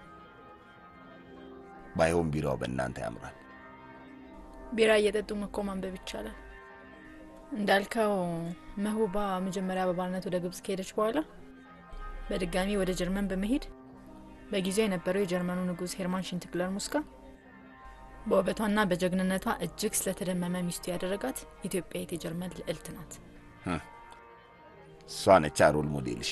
Speaker 4: ባይሆን ቢራው በእናንተ ያምራል።
Speaker 3: ቢራ እየጠጡ እኮ ማንበብ ይቻላል። እንዳልከው መህቡባ መጀመሪያ በባርነት ወደ ግብጽ ከሄደች በኋላ በድጋሚ ወደ ጀርመን በመሄድ በጊዜው የነበረው የጀርመኑ ንጉሥ ሄርማን ሽንትግለር ሙስካ በውበቷና በጀግንነቷ እጅግ ስለተደመመ ሚስቱ ያደረጋት ኢትዮጵያዊት የጀርመን ልዕልት ናት።
Speaker 4: ህም፣ እሷ ነቻ ሮል ሞዴልሽ።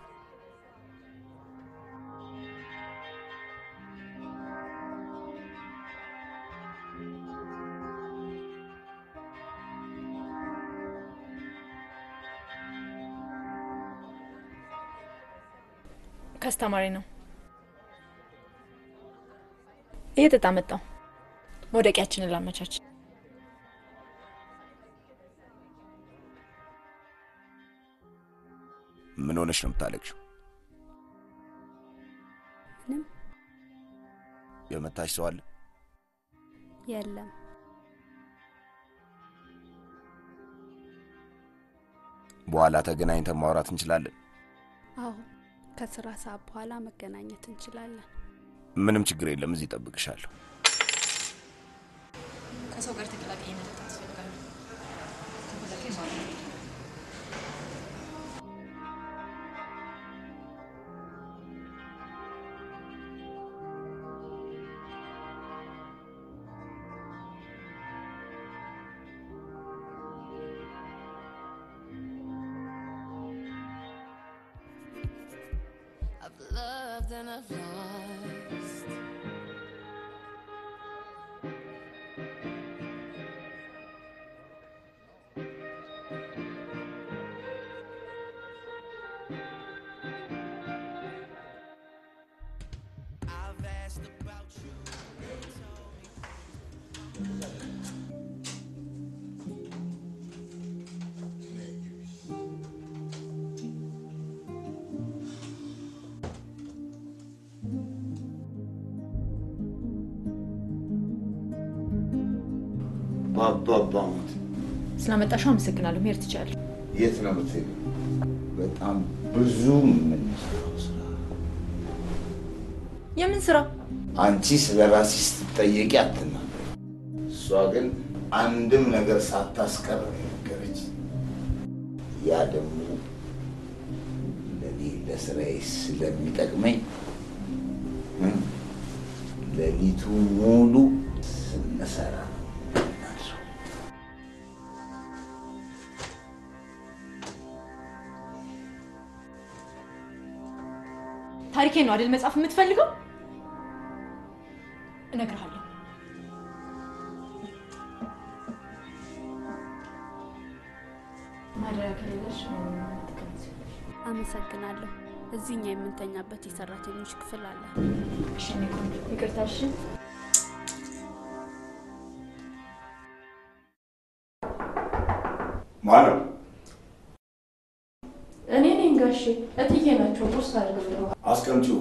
Speaker 3: ከአስተማሪ ነው እየጠጣ መጣው። መውደቂያችንን ላመቻች።
Speaker 4: ምን ሆነሽ ነው የምታለቅሽው?
Speaker 19: ምንም
Speaker 4: የመታሽ ሰው አለ?
Speaker 19: የለም።
Speaker 4: በኋላ ተገናኝተን ማውራት እንችላለን።
Speaker 19: አዎ ከስራ ሰዓት በኋላ መገናኘት እንችላለን።
Speaker 4: ምንም ችግር የለም። እዚህ እጠብቅሻለሁ።
Speaker 3: ከሰው ጋር ተቀላቀይ መጠጣት ያስፈልጋል። ከፈለከኝ ማለት ነው።
Speaker 20: I've loved and I've lost. I've asked about you.
Speaker 4: ባባባሙት
Speaker 5: ስላመጣሽው አመሰግናለሁ። መሄድ ትችላለህ።
Speaker 4: የት ነው የምትሄዱ? በጣም ብዙ የምንሰራው ስራ።
Speaker 5: የምን ስራ?
Speaker 4: አንቺ ስለ ራስሽ ስትጠየቂ አትናገሪ። እሷ ግን አንድም ነገር ሳታስቀር ነው የነገረች። ያ ደግሞ ለእኔ ለስራዬ ስለሚጠቅመኝ እ ሌሊቱ ሙሉ ስንሰራ ነው የምናድረው።
Speaker 5: ታሪኬ ነው አይደል መጻፍ የምትፈልገው? እነግርሃለሁ። ማደሪያ ከሌለሽ
Speaker 19: አመሰግናለሁ። እዚህ እኛ የምንተኛበት የሰራተኞች ክፍል አለ።
Speaker 5: እሺ፣ እኔ ቆንጆ ይቅርታ። እሺ
Speaker 4: ማነው?
Speaker 3: እኔ ነኝ ጋሼ። እትዬ ናቸው ቁርስ አድርገው
Speaker 4: አስቀምጪው።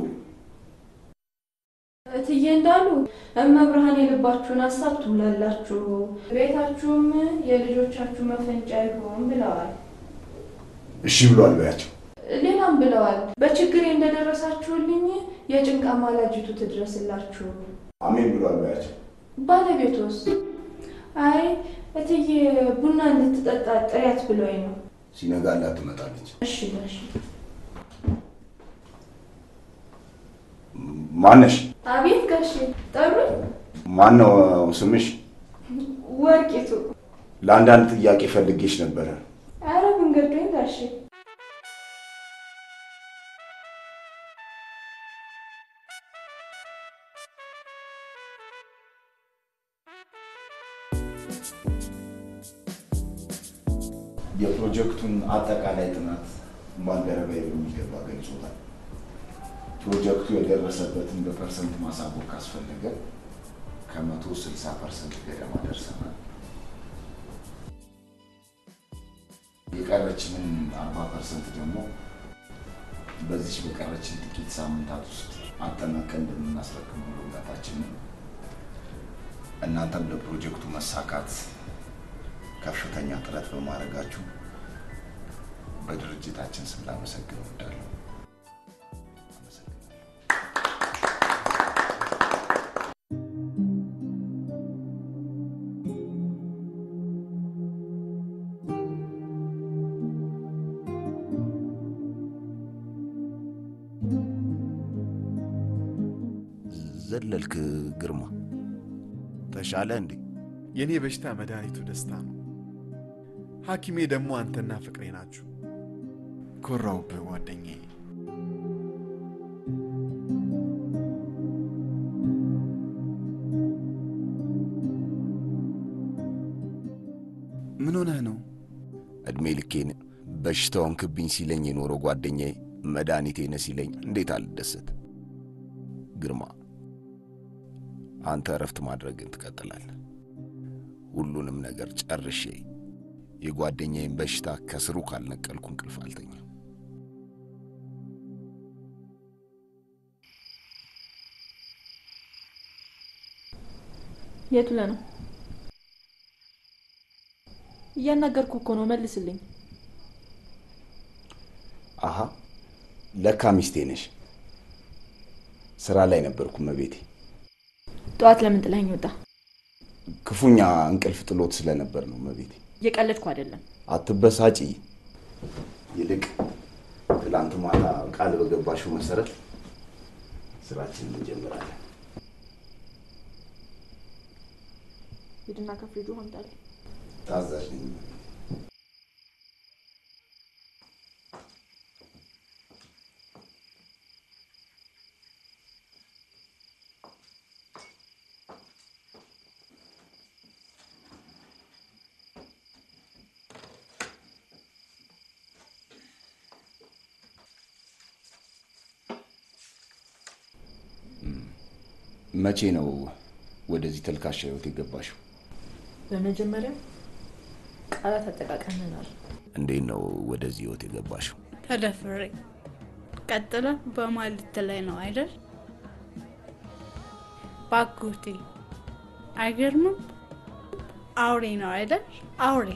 Speaker 3: እትዬ እንዳሉ እመብርሃን የልባችሁን ሀሳብ ትሙላላችሁ፣ ቤታችሁም የልጆቻችሁ መፈንጫ ይሁን ብለዋል።
Speaker 4: እሺ ብሏል በያቸው።
Speaker 3: ሌላም ብለዋል። በችግሬ እንደደረሳችሁልኝ የጭንቅ አማላጅቱ ትድረስላችሁ።
Speaker 4: አሜን ብሏል በያቸው።
Speaker 3: ባለቤቶስ? አይ እትዬ ቡና እንድትጠጣ ጥሪያት ብሎኝ ነው።
Speaker 4: ሲነጋላት ትመጣለች።
Speaker 3: እሺ ጋሼ።
Speaker 4: ማነሽ?
Speaker 3: አቤት ጋሼ። ጠሩኝ?
Speaker 4: ማን ነው ስምሽ?
Speaker 3: ወርቂቱ።
Speaker 4: ለአንዳንድ ጥያቄ ፈልጌሽ ነበረ።
Speaker 3: አረ መንገዶኝ ጋሼ።
Speaker 4: የፕሮጀክቱን አጠቃላይ ጥናት ባልደረባዬ በሚገባ ገልጾታል። ፕሮጀክቱ የደረሰበትን በፐርሰንት ማሳወቅ ካስፈለገ ከመቶ ስልሳ ፐርሰንት ገደማ ደርሰናል። የቀረችንን አርባ ፐርሰንት ደግሞ በዚች በቀረችን ጥቂት ሳምንታት ውስጥ አጠናቀን እንደምናስረክብ ሙሉ እምነታችን ነው። እናንተም ለፕሮጀክቱ መሳካት ከፍተኛ ጥረት በማድረጋችሁ በድርጅታችን ስም ላመሰግን እወዳለሁ። ዘለልክ ግርማ፣ ተሻለ እንዴ?
Speaker 8: የእኔ በሽታ መድኃኒቱ ደስታ ነው። ሐኪሜ ደግሞ አንተና ፍቅሬ ናችሁ። ኮራውብህ ጓደኛዬ። ምን ሆነህ ነው?
Speaker 4: እድሜ ልኬን በሽታውን ክብኝ ሲለኝ የኖረው ጓደኛዬ መድኃኒቴ ነህ ሲለኝ እንዴት አልደሰት? ግርማ፣ አንተ እረፍት ማድረግን ትቀጥላለህ። ሁሉንም ነገር ጨርሼ የጓደኛዬን በሽታ ከስሩ ካልነቀልኩ እንቅልፍ አልተኛም።
Speaker 3: የቱ ለ ነው? እያናገርኩ እኮ ነው፣ መልስልኝ።
Speaker 4: አሃ ለካ ሚስቴ ነሽ። ስራ ላይ ነበርኩ መቤቴ።
Speaker 3: ጠዋት ለምን ጥለኸኝ ወጣ?
Speaker 4: ክፉኛ እንቅልፍ ጥሎት ስለነበር ነው መቤቴ።
Speaker 3: እየቀለድኩ አይደለም።
Speaker 4: አትበሳጪ። ይልቅ ትላንት ማታ ቃል በገባሽው መሰረት ስራችንን እንጀምራለን።
Speaker 3: ሂድና ከፍሪጁ አምጣልኝ።
Speaker 4: ታዛዥ ነኝ። መቼ ነው ወደዚህ ተልካሻ ህይወት የገባሽው?
Speaker 3: በመጀመሪያ ቃላት አጠቃቀምናል።
Speaker 4: እንዴት ነው ወደዚህ ህይወት የገባሽው?
Speaker 15: ተደፍሬ ቀጥለ በማለት ላይ ነው አይደል? ባጎቴ አይገርምም? አውሬ ነው አይደል? አውሬ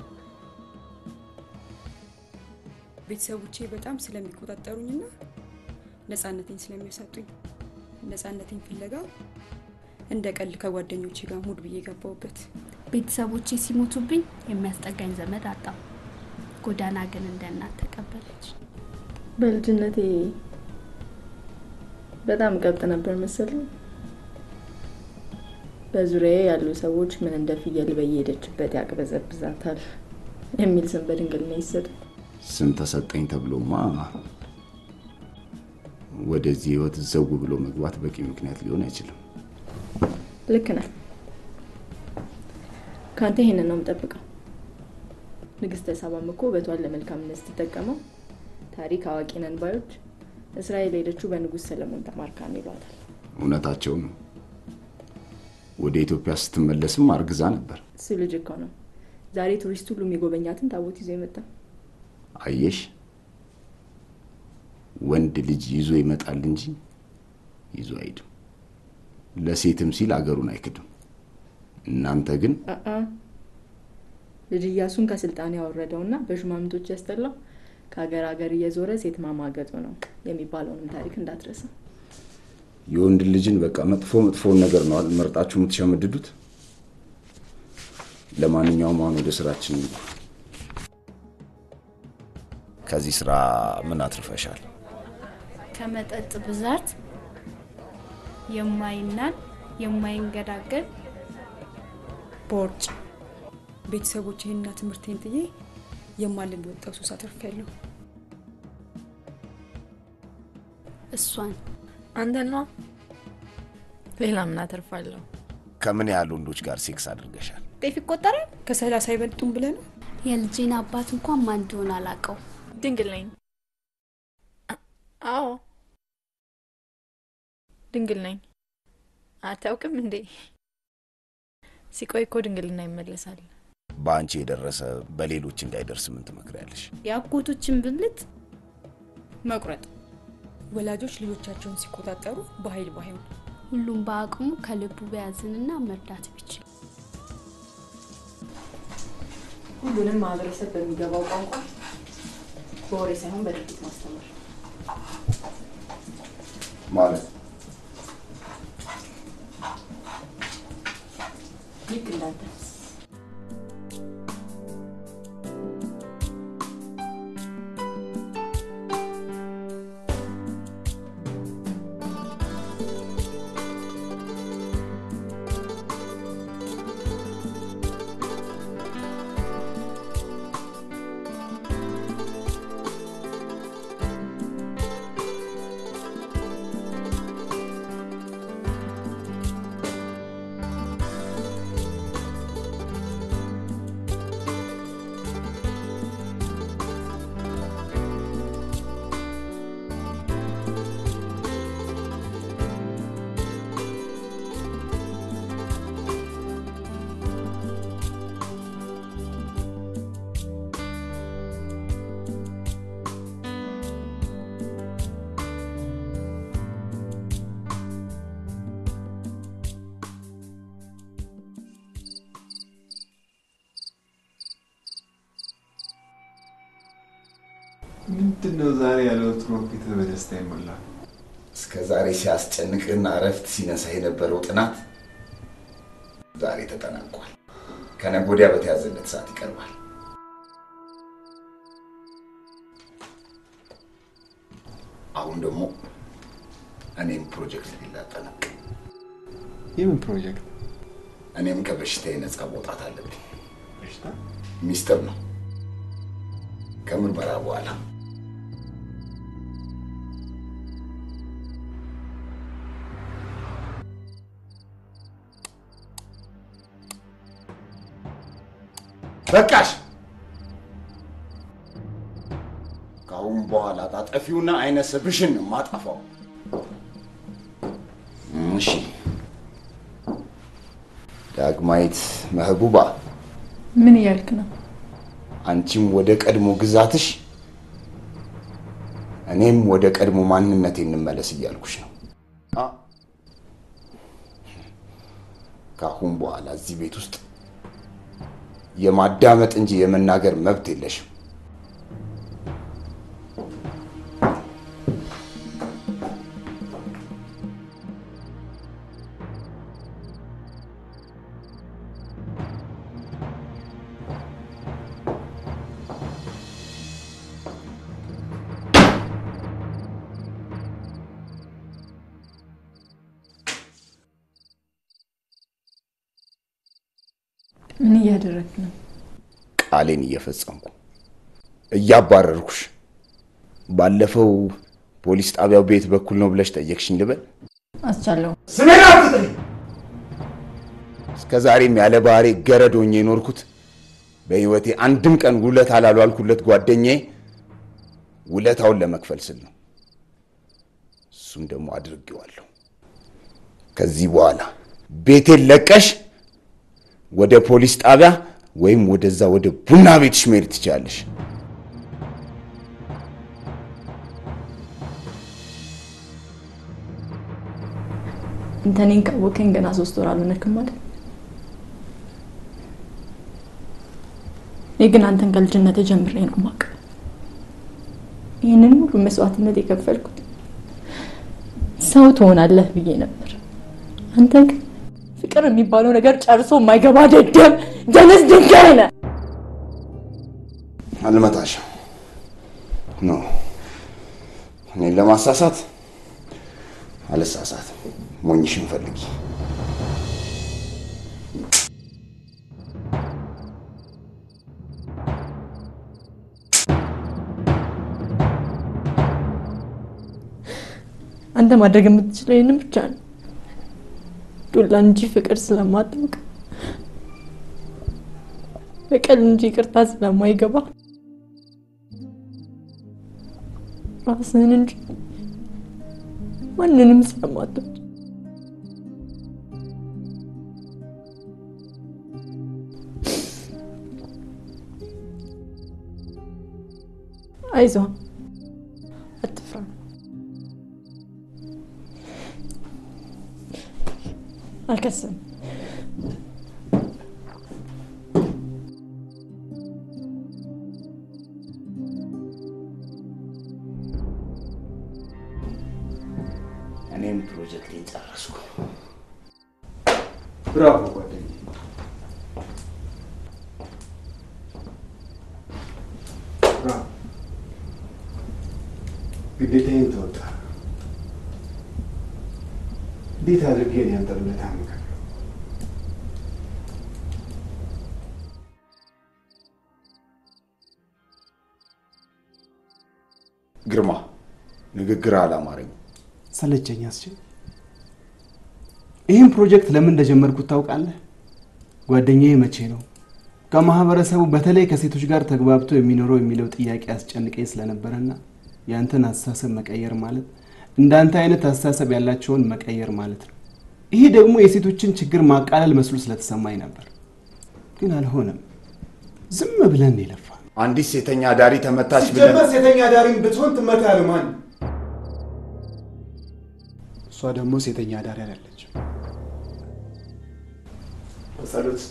Speaker 21: ቤተሰቦቼ በጣም ስለሚቆጣጠሩኝና ነፃነቴን ስለሚያሳጡኝ ነፃነቴን ፍለጋ እንደ ቀልድ ከጓደኞቼ ጋር ሙድ ብዬ ገባሁበት።
Speaker 19: ቤተሰቦቼ ሲሞቱብኝ የሚያስጠጋኝ ዘመድ አጣሁ። ጎዳና ግን እንደ እናት ተቀበለች።
Speaker 3: በልጅነቴ በጣም ቀብጥ ነበር መሰለኝ። በዙሪያዬ ያሉ ሰዎች ምን እንደ ፍየል በየሄደችበት ያቅበዘብዛታል የሚል ስም በድንግልና ይሰጥ።
Speaker 4: ስም ተሰጠኝ ተብሎማ ወደዚህ ህይወት ዘው ብሎ መግባት በቂ ምክንያት ሊሆን አይችልም።
Speaker 3: ልክ ነህ። ከአንተ ይሄንን ነው የምጠብቀው። ንግስተ ሳባም እኮ ውበቷን ለመልካምነት ስትጠቀመው ታሪክ አዋቂ ነን ባዮች እስራኤል ሄደችው በንጉሥ ሰለሞን ተማርካ ነው ይሏታል።
Speaker 4: እውነታቸው ነው። ወደ ኢትዮጵያ ስትመለስም አርግዛ ነበር።
Speaker 3: እሱ ልጅ እኮ ነው ዛሬ ቱሪስት ሁሉ የሚጎበኛትን ታቦት ይዞ የመጣ
Speaker 4: አየሽ፣ ወንድ ልጅ ይዞ ይመጣል እንጂ ይዞ አይድም። ለሴትም ሲል አገሩን አይክድም። እናንተ ግን
Speaker 3: አአ ልጅ እያሱን ከስልጣን ያወረደውና በሹማምንቶች ያስጠላው ከሀገር ሀገር እየዞረ ሴት ማማገጡ ነው የሚባለውንም ታሪክ እንዳትረሳ።
Speaker 4: የወንድ ልጅን በቃ መጥፎ መጥፎውን ነገር ነው አይደል መርጣችሁ የምትሸመድዱት። ለማንኛውም አሁን ወደ ስራችን እንግባ። ከዚህ ስራ ምን አትርፈሻል?
Speaker 19: ከመጠጥ ብዛት የማይናድ የማይንገዳገድ
Speaker 21: ቦርጭ ቤተሰቦቼንና ትምህርቴን ጥዬ የማልወጣው ሱስ አትርፌያለሁ።
Speaker 19: እሷን
Speaker 5: አንተን ነዋ። ሌላ ምን አተርፋለሁ?
Speaker 4: ከምን ያህል ወንዶች ጋር ሴክስ አድርገሻል?
Speaker 21: ጤፍ ይቆጠራል? ከሰላሳ አይበልጡም ብለህ ነው?
Speaker 19: የልጄን አባት እንኳን ማን እንደሆነ አላውቀው።
Speaker 5: ድንግል ነኝ። አዎ ድንግል ነኝ። አታውቅም እንዴ? ሲቆይ እኮ ድንግልና ይመለሳል።
Speaker 4: በአንቺ የደረሰ በሌሎች እንዳይደርስ ምን ትመክሪያለሽ?
Speaker 19: የአጎቶችን ብልት
Speaker 21: መቁረጥ። ወላጆች ልጆቻቸውን ሲቆጣጠሩ በኃይል ባይሆን
Speaker 19: ሁሉም በአቅሙ ከልቡ ቢያዝንና መርዳት ቢችል
Speaker 3: ሁሉንም ማህበረሰብ በሚገባው ቋንቋ በወሬ ሳይሆን በድርጊት ማስተማር
Speaker 4: ማለት
Speaker 3: ልክ እንዳንተ
Speaker 8: ምንድን ነው ዛሬ ያለ ወትሮ ፊት በደስታ ይሞላ?
Speaker 4: እስከ ዛሬ ሲያስጨንቅህና እረፍት ሲነሳ የነበረው ጥናት ዛሬ ተጠናቋል። ከነገ ወዲያ በተያዘለት ሰዓት ይቀርባል። አሁን ደግሞ እኔም ፕሮጀክት ሊላጠናቅ
Speaker 8: የምን ፕሮጀክት?
Speaker 4: እኔም ከበሽታዬ ነፃ መውጣት አለብኝ። ሚስጥር ነው። ከምርመራ በኋላ በቃሽ። ከአሁን በኋላ ታጠፊውና አይነ ስብሽን ነው ማጠፋው። እሺ። ዳግማዊት መህቡባ፣
Speaker 3: ምን እያልክ ነው?
Speaker 4: አንቺም ወደ ቀድሞ ግዛትሽ፣ እኔም ወደ ቀድሞ ማንነቴ እንመለስ እያልኩሽ ነው። አ ከአሁን በኋላ እዚህ ቤት ውስጥ የማዳመጥ እንጂ የመናገር መብት የለሽም።
Speaker 3: ምን እያደረግክ ነው?
Speaker 4: ቃሌን እየፈጸምኩ እያባረርኩሽ። ባለፈው ፖሊስ ጣቢያው ቤት በኩል ነው ብለሽ ጠየቅሽኝ ልበል?
Speaker 3: አስቻለው
Speaker 4: ስሜን አትጥሪ። እስከ ዛሬም ያለ ባህሬ ገረድ ሆኜ የኖርኩት በህይወቴ አንድም ቀን ውለታ ላልዋልኩለት ጓደኛዬ ውለታውን ለመክፈል ስል ነው። እሱም ደግሞ አድርጌዋለሁ። ከዚህ በኋላ ቤቴን ለቀሽ ወደ ፖሊስ ጣቢያ ወይም ወደዛ ወደ ቡና ቤትሽ መሄድ ትችላለሽ።
Speaker 3: አንተ እኔን ካወቀኝ ገና ሶስት ወር አልሆነክም ማለት እኔ ግን አንተን ከልጅነት ጀምሬ ነው ማቅ ይህንን ሁሉ መስዋዕትነት የከፈልኩት ሰው ትሆናለህ ብዬ ነበር። አንተ ግን ፍቅር የሚባለው ነገር ጨርሶ የማይገባ ደደብ ደነስ ድንጋይ ነህ።
Speaker 4: አልመታሽም። ኖ እኔን ለማሳሳት አልሳሳት። ሞኝሽን ፈልጊ።
Speaker 3: አንተ ማድረግ የምትችለው ይህንን ብቻ ነው። ዱላ እንጂ ፍቅር ስለማታውቅ በቀል እንጂ ይቅርታ ስለማይገባ ራስህን እንጂ ማንንም ስለማትወድ አይዞህ፣ አትፍራ። አልከስም።
Speaker 4: እኔም ፕሮጀክቴን ጨረስኩ።
Speaker 7: ብራቮ ጓደኛዬ። ብራቮ። ግዴታዬን ተወጣ። እንዴት አድርጌ ነው ያንተ ውለታ የምከፍለው?
Speaker 4: ግርማ፣ ንግግር አላማረኝ።
Speaker 7: ሰለቸኝ አስቼ። ይህን ፕሮጀክት ለምን እንደጀመርኩት ታውቃለህ? ጓደኛዬ መቼ ነው ከማህበረሰቡ በተለይ ከሴቶች ጋር ተግባብቶ የሚኖረው የሚለው ጥያቄ አስጨንቀኝ ስለነበረና ያንተን አስተሳሰብ መቀየር ማለት እንዳንተ አይነት አስተሳሰብ ያላቸውን መቀየር ማለት ነው። ይሄ ደግሞ የሴቶችን ችግር ማቃለል መስሎ ስለተሰማኝ ነበር፣ ግን አልሆነም። ዝም ብለን የለፋ
Speaker 4: አንዲት ሴተኛ ዳሪ ተመታች ብለን
Speaker 7: ሲጀመር ሴተኛ ዳሪም ብትሆን ትመታ ያለ ማን? እሷ ደግሞ ሴተኛ ዳሪ አይደለችም። በጸሎት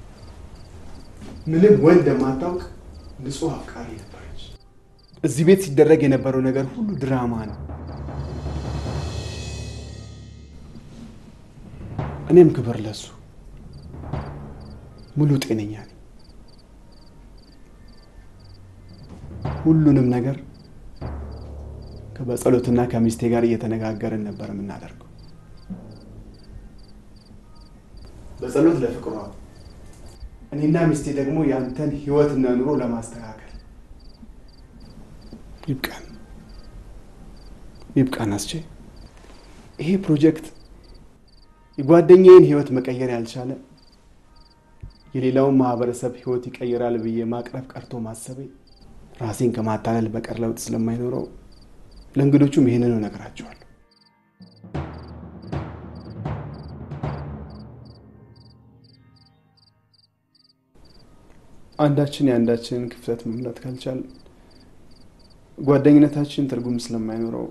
Speaker 7: ምንም ወንድ የማታውቅ ንጹህ አፍቃሪ ነበረች። እዚህ ቤት ሲደረግ የነበረው ነገር ሁሉ ድራማ ነው። እኔም ክብር ለሱ ሙሉ ጤነኛ ነኝ። ሁሉንም ነገር ከበጸሎትና ከሚስቴ ጋር እየተነጋገርን ነበር የምናደርገው። በጸሎት ለፍቅሯ፣ እኔና ሚስቴ ደግሞ ያንተን ህይወትና ኑሮ ለማስተካከል ይብቃን ይብቃን። አስቼ ይሄ ፕሮጀክት የጓደኛዬን ህይወት መቀየር ያልቻለ የሌላውን ማህበረሰብ ህይወት ይቀይራል ብዬ ማቅረብ ቀርቶ ማሰቤ ራሴን ከማታለል በቀር ለውጥ ስለማይኖረው ለእንግዶቹም ይህንኑ እነግራቸዋለሁ። አንዳችን የአንዳችንን ክፍተት መሙላት ካልቻል ጓደኝነታችን ትርጉም ስለማይኖረው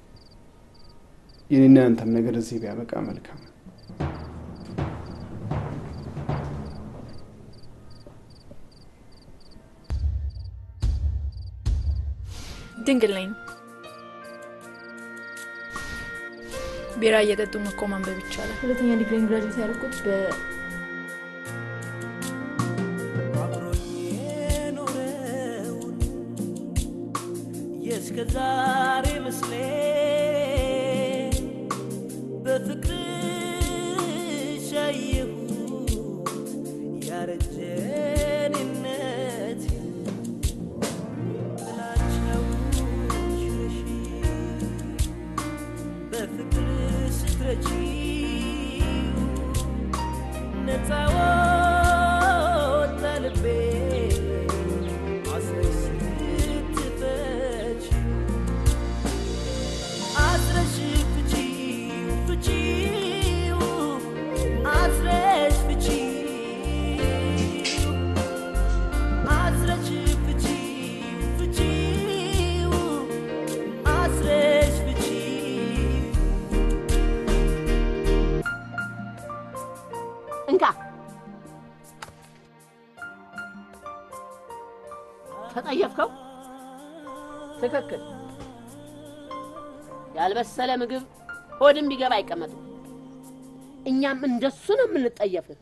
Speaker 7: የኔና ያንተም ነገር እዚህ ቢያበቃ መልካም።
Speaker 5: ድንግል ነኝ። ቢራ እየጠጡ እኮ ማንበብ ይቻላል።
Speaker 3: ሁለተኛ ዲግሪ ግራጁዌት ያደረኩት በ
Speaker 1: የእስከ ዛሬ ምስሌ በፍቅርሽ አየሁት ያረጀ እኔነት ጥላቻውን ሽረሽ በፍቅር ስትረቺው ነፃ ወጣ ልቤ አስረሽ ስትፈች አስረሽ ፍቺው ፍቺው አስረሽ ፍቺው አስረሽ ፍቺው ፍቺው አስረሽ ፍቺው
Speaker 10: እንካ ተጠየፍከው? ትክክል። ያልበሰለ ምግብ ሆድም ቢገባ አይቀመጥም። እኛም እንደሱ ነው የምንጠየፍህ።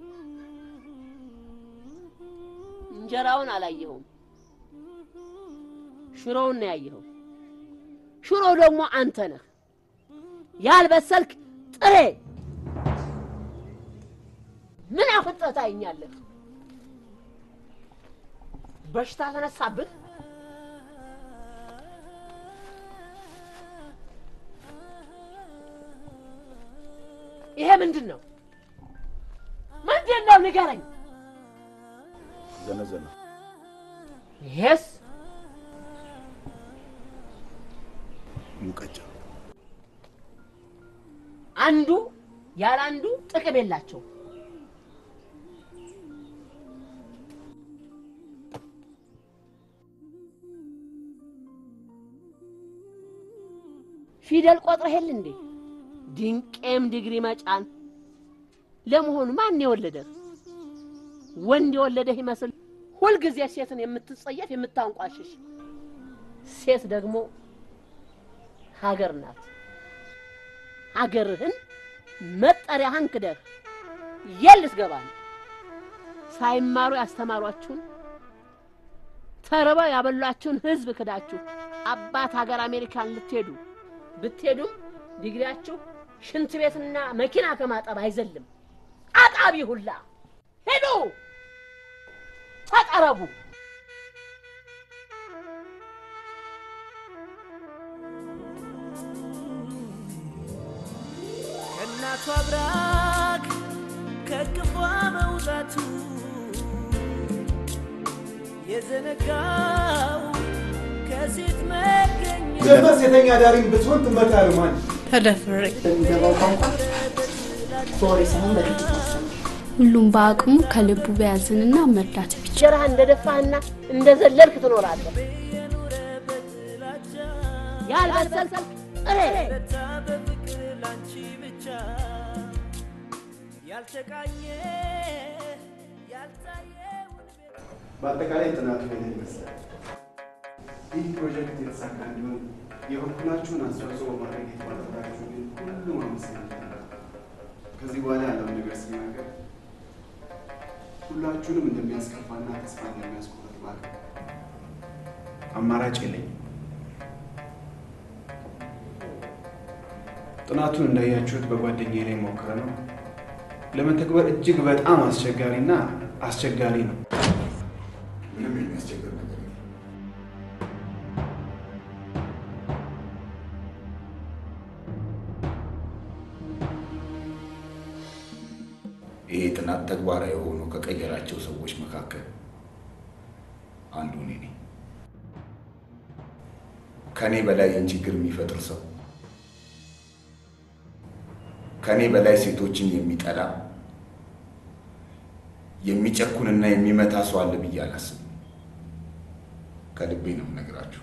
Speaker 10: እንጀራውን አላየኸውም፣ ሽሮውን ነው ያየኸው። ሽሮው ደግሞ አንተ ነህ። ያልበሰልክ ጥሬ ምን አፍጥጠህ ታየኛለህ? በሽታ ተነሳብህ? ይሄ ምንድን ነው? ምንድን ነው? ንገረኝ።
Speaker 4: ዘነዘነ
Speaker 10: ይሄስ
Speaker 4: ሙቀጫ
Speaker 10: አንዱ ያለ አንዱ ጥቅም የላቸው። ፊደል ቆጥረህ የለ እንዴ? ድንቄም ዲግሪ መጫን። ለመሆኑ ማን የወለደህ? ወንድ የወለደህ ይመስል ሁልጊዜ ሴትን የምትጸየፍ የምታንቋሽሽ። ሴት ደግሞ ሀገር ናት። ሀገርህን መጠሪያህን ክደህ የት ልትገባ ነው? ሳይማሩ ያስተማሯችሁን ተርበው ያበሏችሁን ህዝብ ክዳችሁ አባት ሀገር አሜሪካን ልትሄዱ ብትሄዱም ዲግሪያችሁ ሽንት ቤትና መኪና ከማጠብ አይዘልም። አጣቢ ሁላ ሄዱ፣ ተጠረቡ።
Speaker 1: ከእናቷ ብራክ ከቅፏ መውጣቱ የዘነጋው ከሴት መገኘት
Speaker 7: ዘፈን ሴተኛ ዳሪም ብትሆን ትመታለህ ማን
Speaker 5: ተደፍሬ
Speaker 3: በሚገባው ቋንቋ በወሬ ሳይሆን በድርጊት ማስተማር
Speaker 19: ሁሉም በአቅሙ ከልቡ ቢያዝንና መርዳት ቢችል
Speaker 10: እንጀራህ እንደደፋህና እንደዘለልክ ትኖራለህ። ያልበሰልክ ጥሬ
Speaker 1: በፍቅር ላንቺ ብቻ ያልተቃኘ ያልታየ
Speaker 7: በአጠቃላይ ጥናቱ ይህን ይመስላል። ይህ ፕሮጀክት የተሳካ እንዲሆን የበኩላችሁን አስተዋጽኦ በማድረግ የተባበራችሁ ሁሉም አመሰግናለሁ። ከዚህ በኋላ ያለውን ነገር ስናገር ሁላችሁንም እንደሚያስከፋና ተስፋ እንደሚያስቆርጥ ማለት አማራጭ የለኝም። ጥናቱን እንዳያችሁት በጓደኛዬ ላይ ሞክረ ነው ለመተግበር እጅግ በጣም አስቸጋሪና አስቸጋሪ ነው።
Speaker 4: ምንም የሚያስቸግር ነገር የለም። ይሄ ጥናት ተግባራዊ ሆኖ ከቀየራቸው ሰዎች መካከል አንዱ እኔ ነኝ። ከእኔ በላይ ይህን ችግር የሚፈጥር ሰው ከእኔ በላይ ሴቶችን የሚጠላ የሚጨኩንና የሚመታ ሰው አለ ብዬ አላስብም። ከልቤ ነው የምነግራችሁ።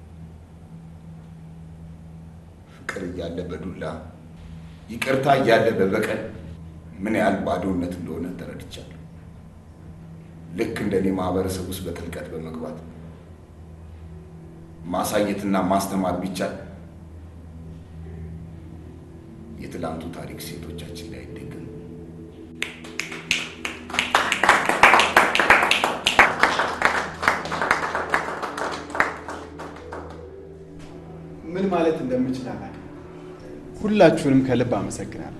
Speaker 4: ፍቅር እያለ በዱላ ይቅርታ እያለ በበቀል ምን ያህል ባዶነት እንደሆነ ተረድቻለሁ። ልክ እንደኔ ማህበረሰብ ውስጥ በጥልቀት በመግባት ማሳየትና ማስተማር ቢቻል የትላንቱ ታሪክ ሴቶቻችን ላይ አይደግም።
Speaker 7: ምን ማለት እንደምችል አላውቅም። ሁላችሁንም ከልብ አመሰግናለሁ።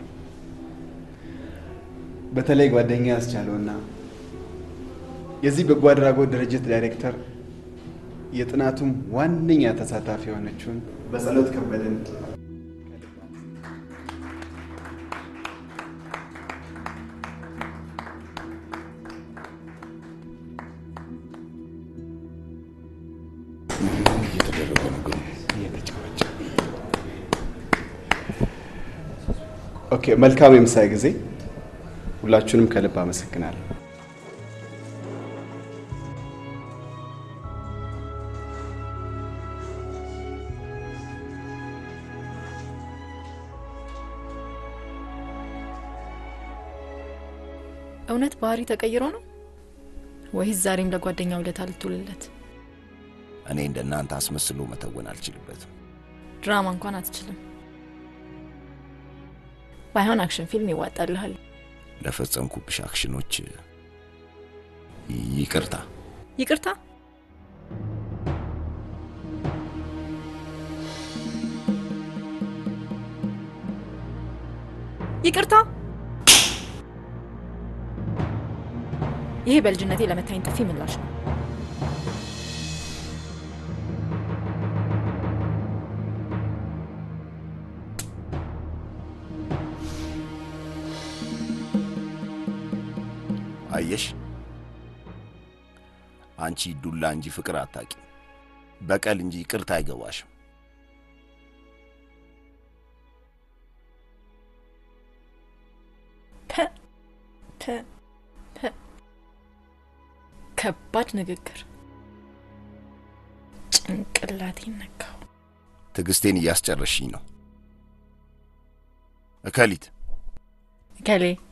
Speaker 7: በተለይ ጓደኛ ያስቻለውና የዚህ በጎ አድራጎት ድርጅት ዳይሬክተር የጥናቱም ዋነኛ ተሳታፊ የሆነችውን በጸሎት ከበደን
Speaker 4: እየተደረገ ነው ግን
Speaker 7: ኦኬ፣ መልካም የምሳ ጊዜ። ሁላችሁንም ከልብ አመሰግናለሁ።
Speaker 5: እውነት ባህሪ ተቀይሮ ነው ወይስ ዛሬም ለጓደኛ ውለታ ልትውልለት?
Speaker 4: እኔ እንደ እናንተ አስመስሎ መተወን አልችልበትም።
Speaker 5: ድራማ እንኳን አትችልም። ባይሆን አክሽን ፊልም ይዋጣልሃል።
Speaker 4: ለፈጸምኩብሽ አክሽኖች ይቅርታ።
Speaker 5: ይቅርታ ይቅርታ። ይሄ በልጅነቴ ለመታኝ ጥፊ ምላሽ ነው።
Speaker 4: አየሽ፣ አንቺ ዱላ እንጂ ፍቅር አታቂ፣ በቀል እንጂ ይቅርታ አይገባሽም።
Speaker 5: ፐ ፐ ፐ ከባድ ንግግር ጭንቅላቴን ነካው።
Speaker 4: ትዕግስቴን እያስጨረሽኝ ነው። እከሊት
Speaker 5: እከሌ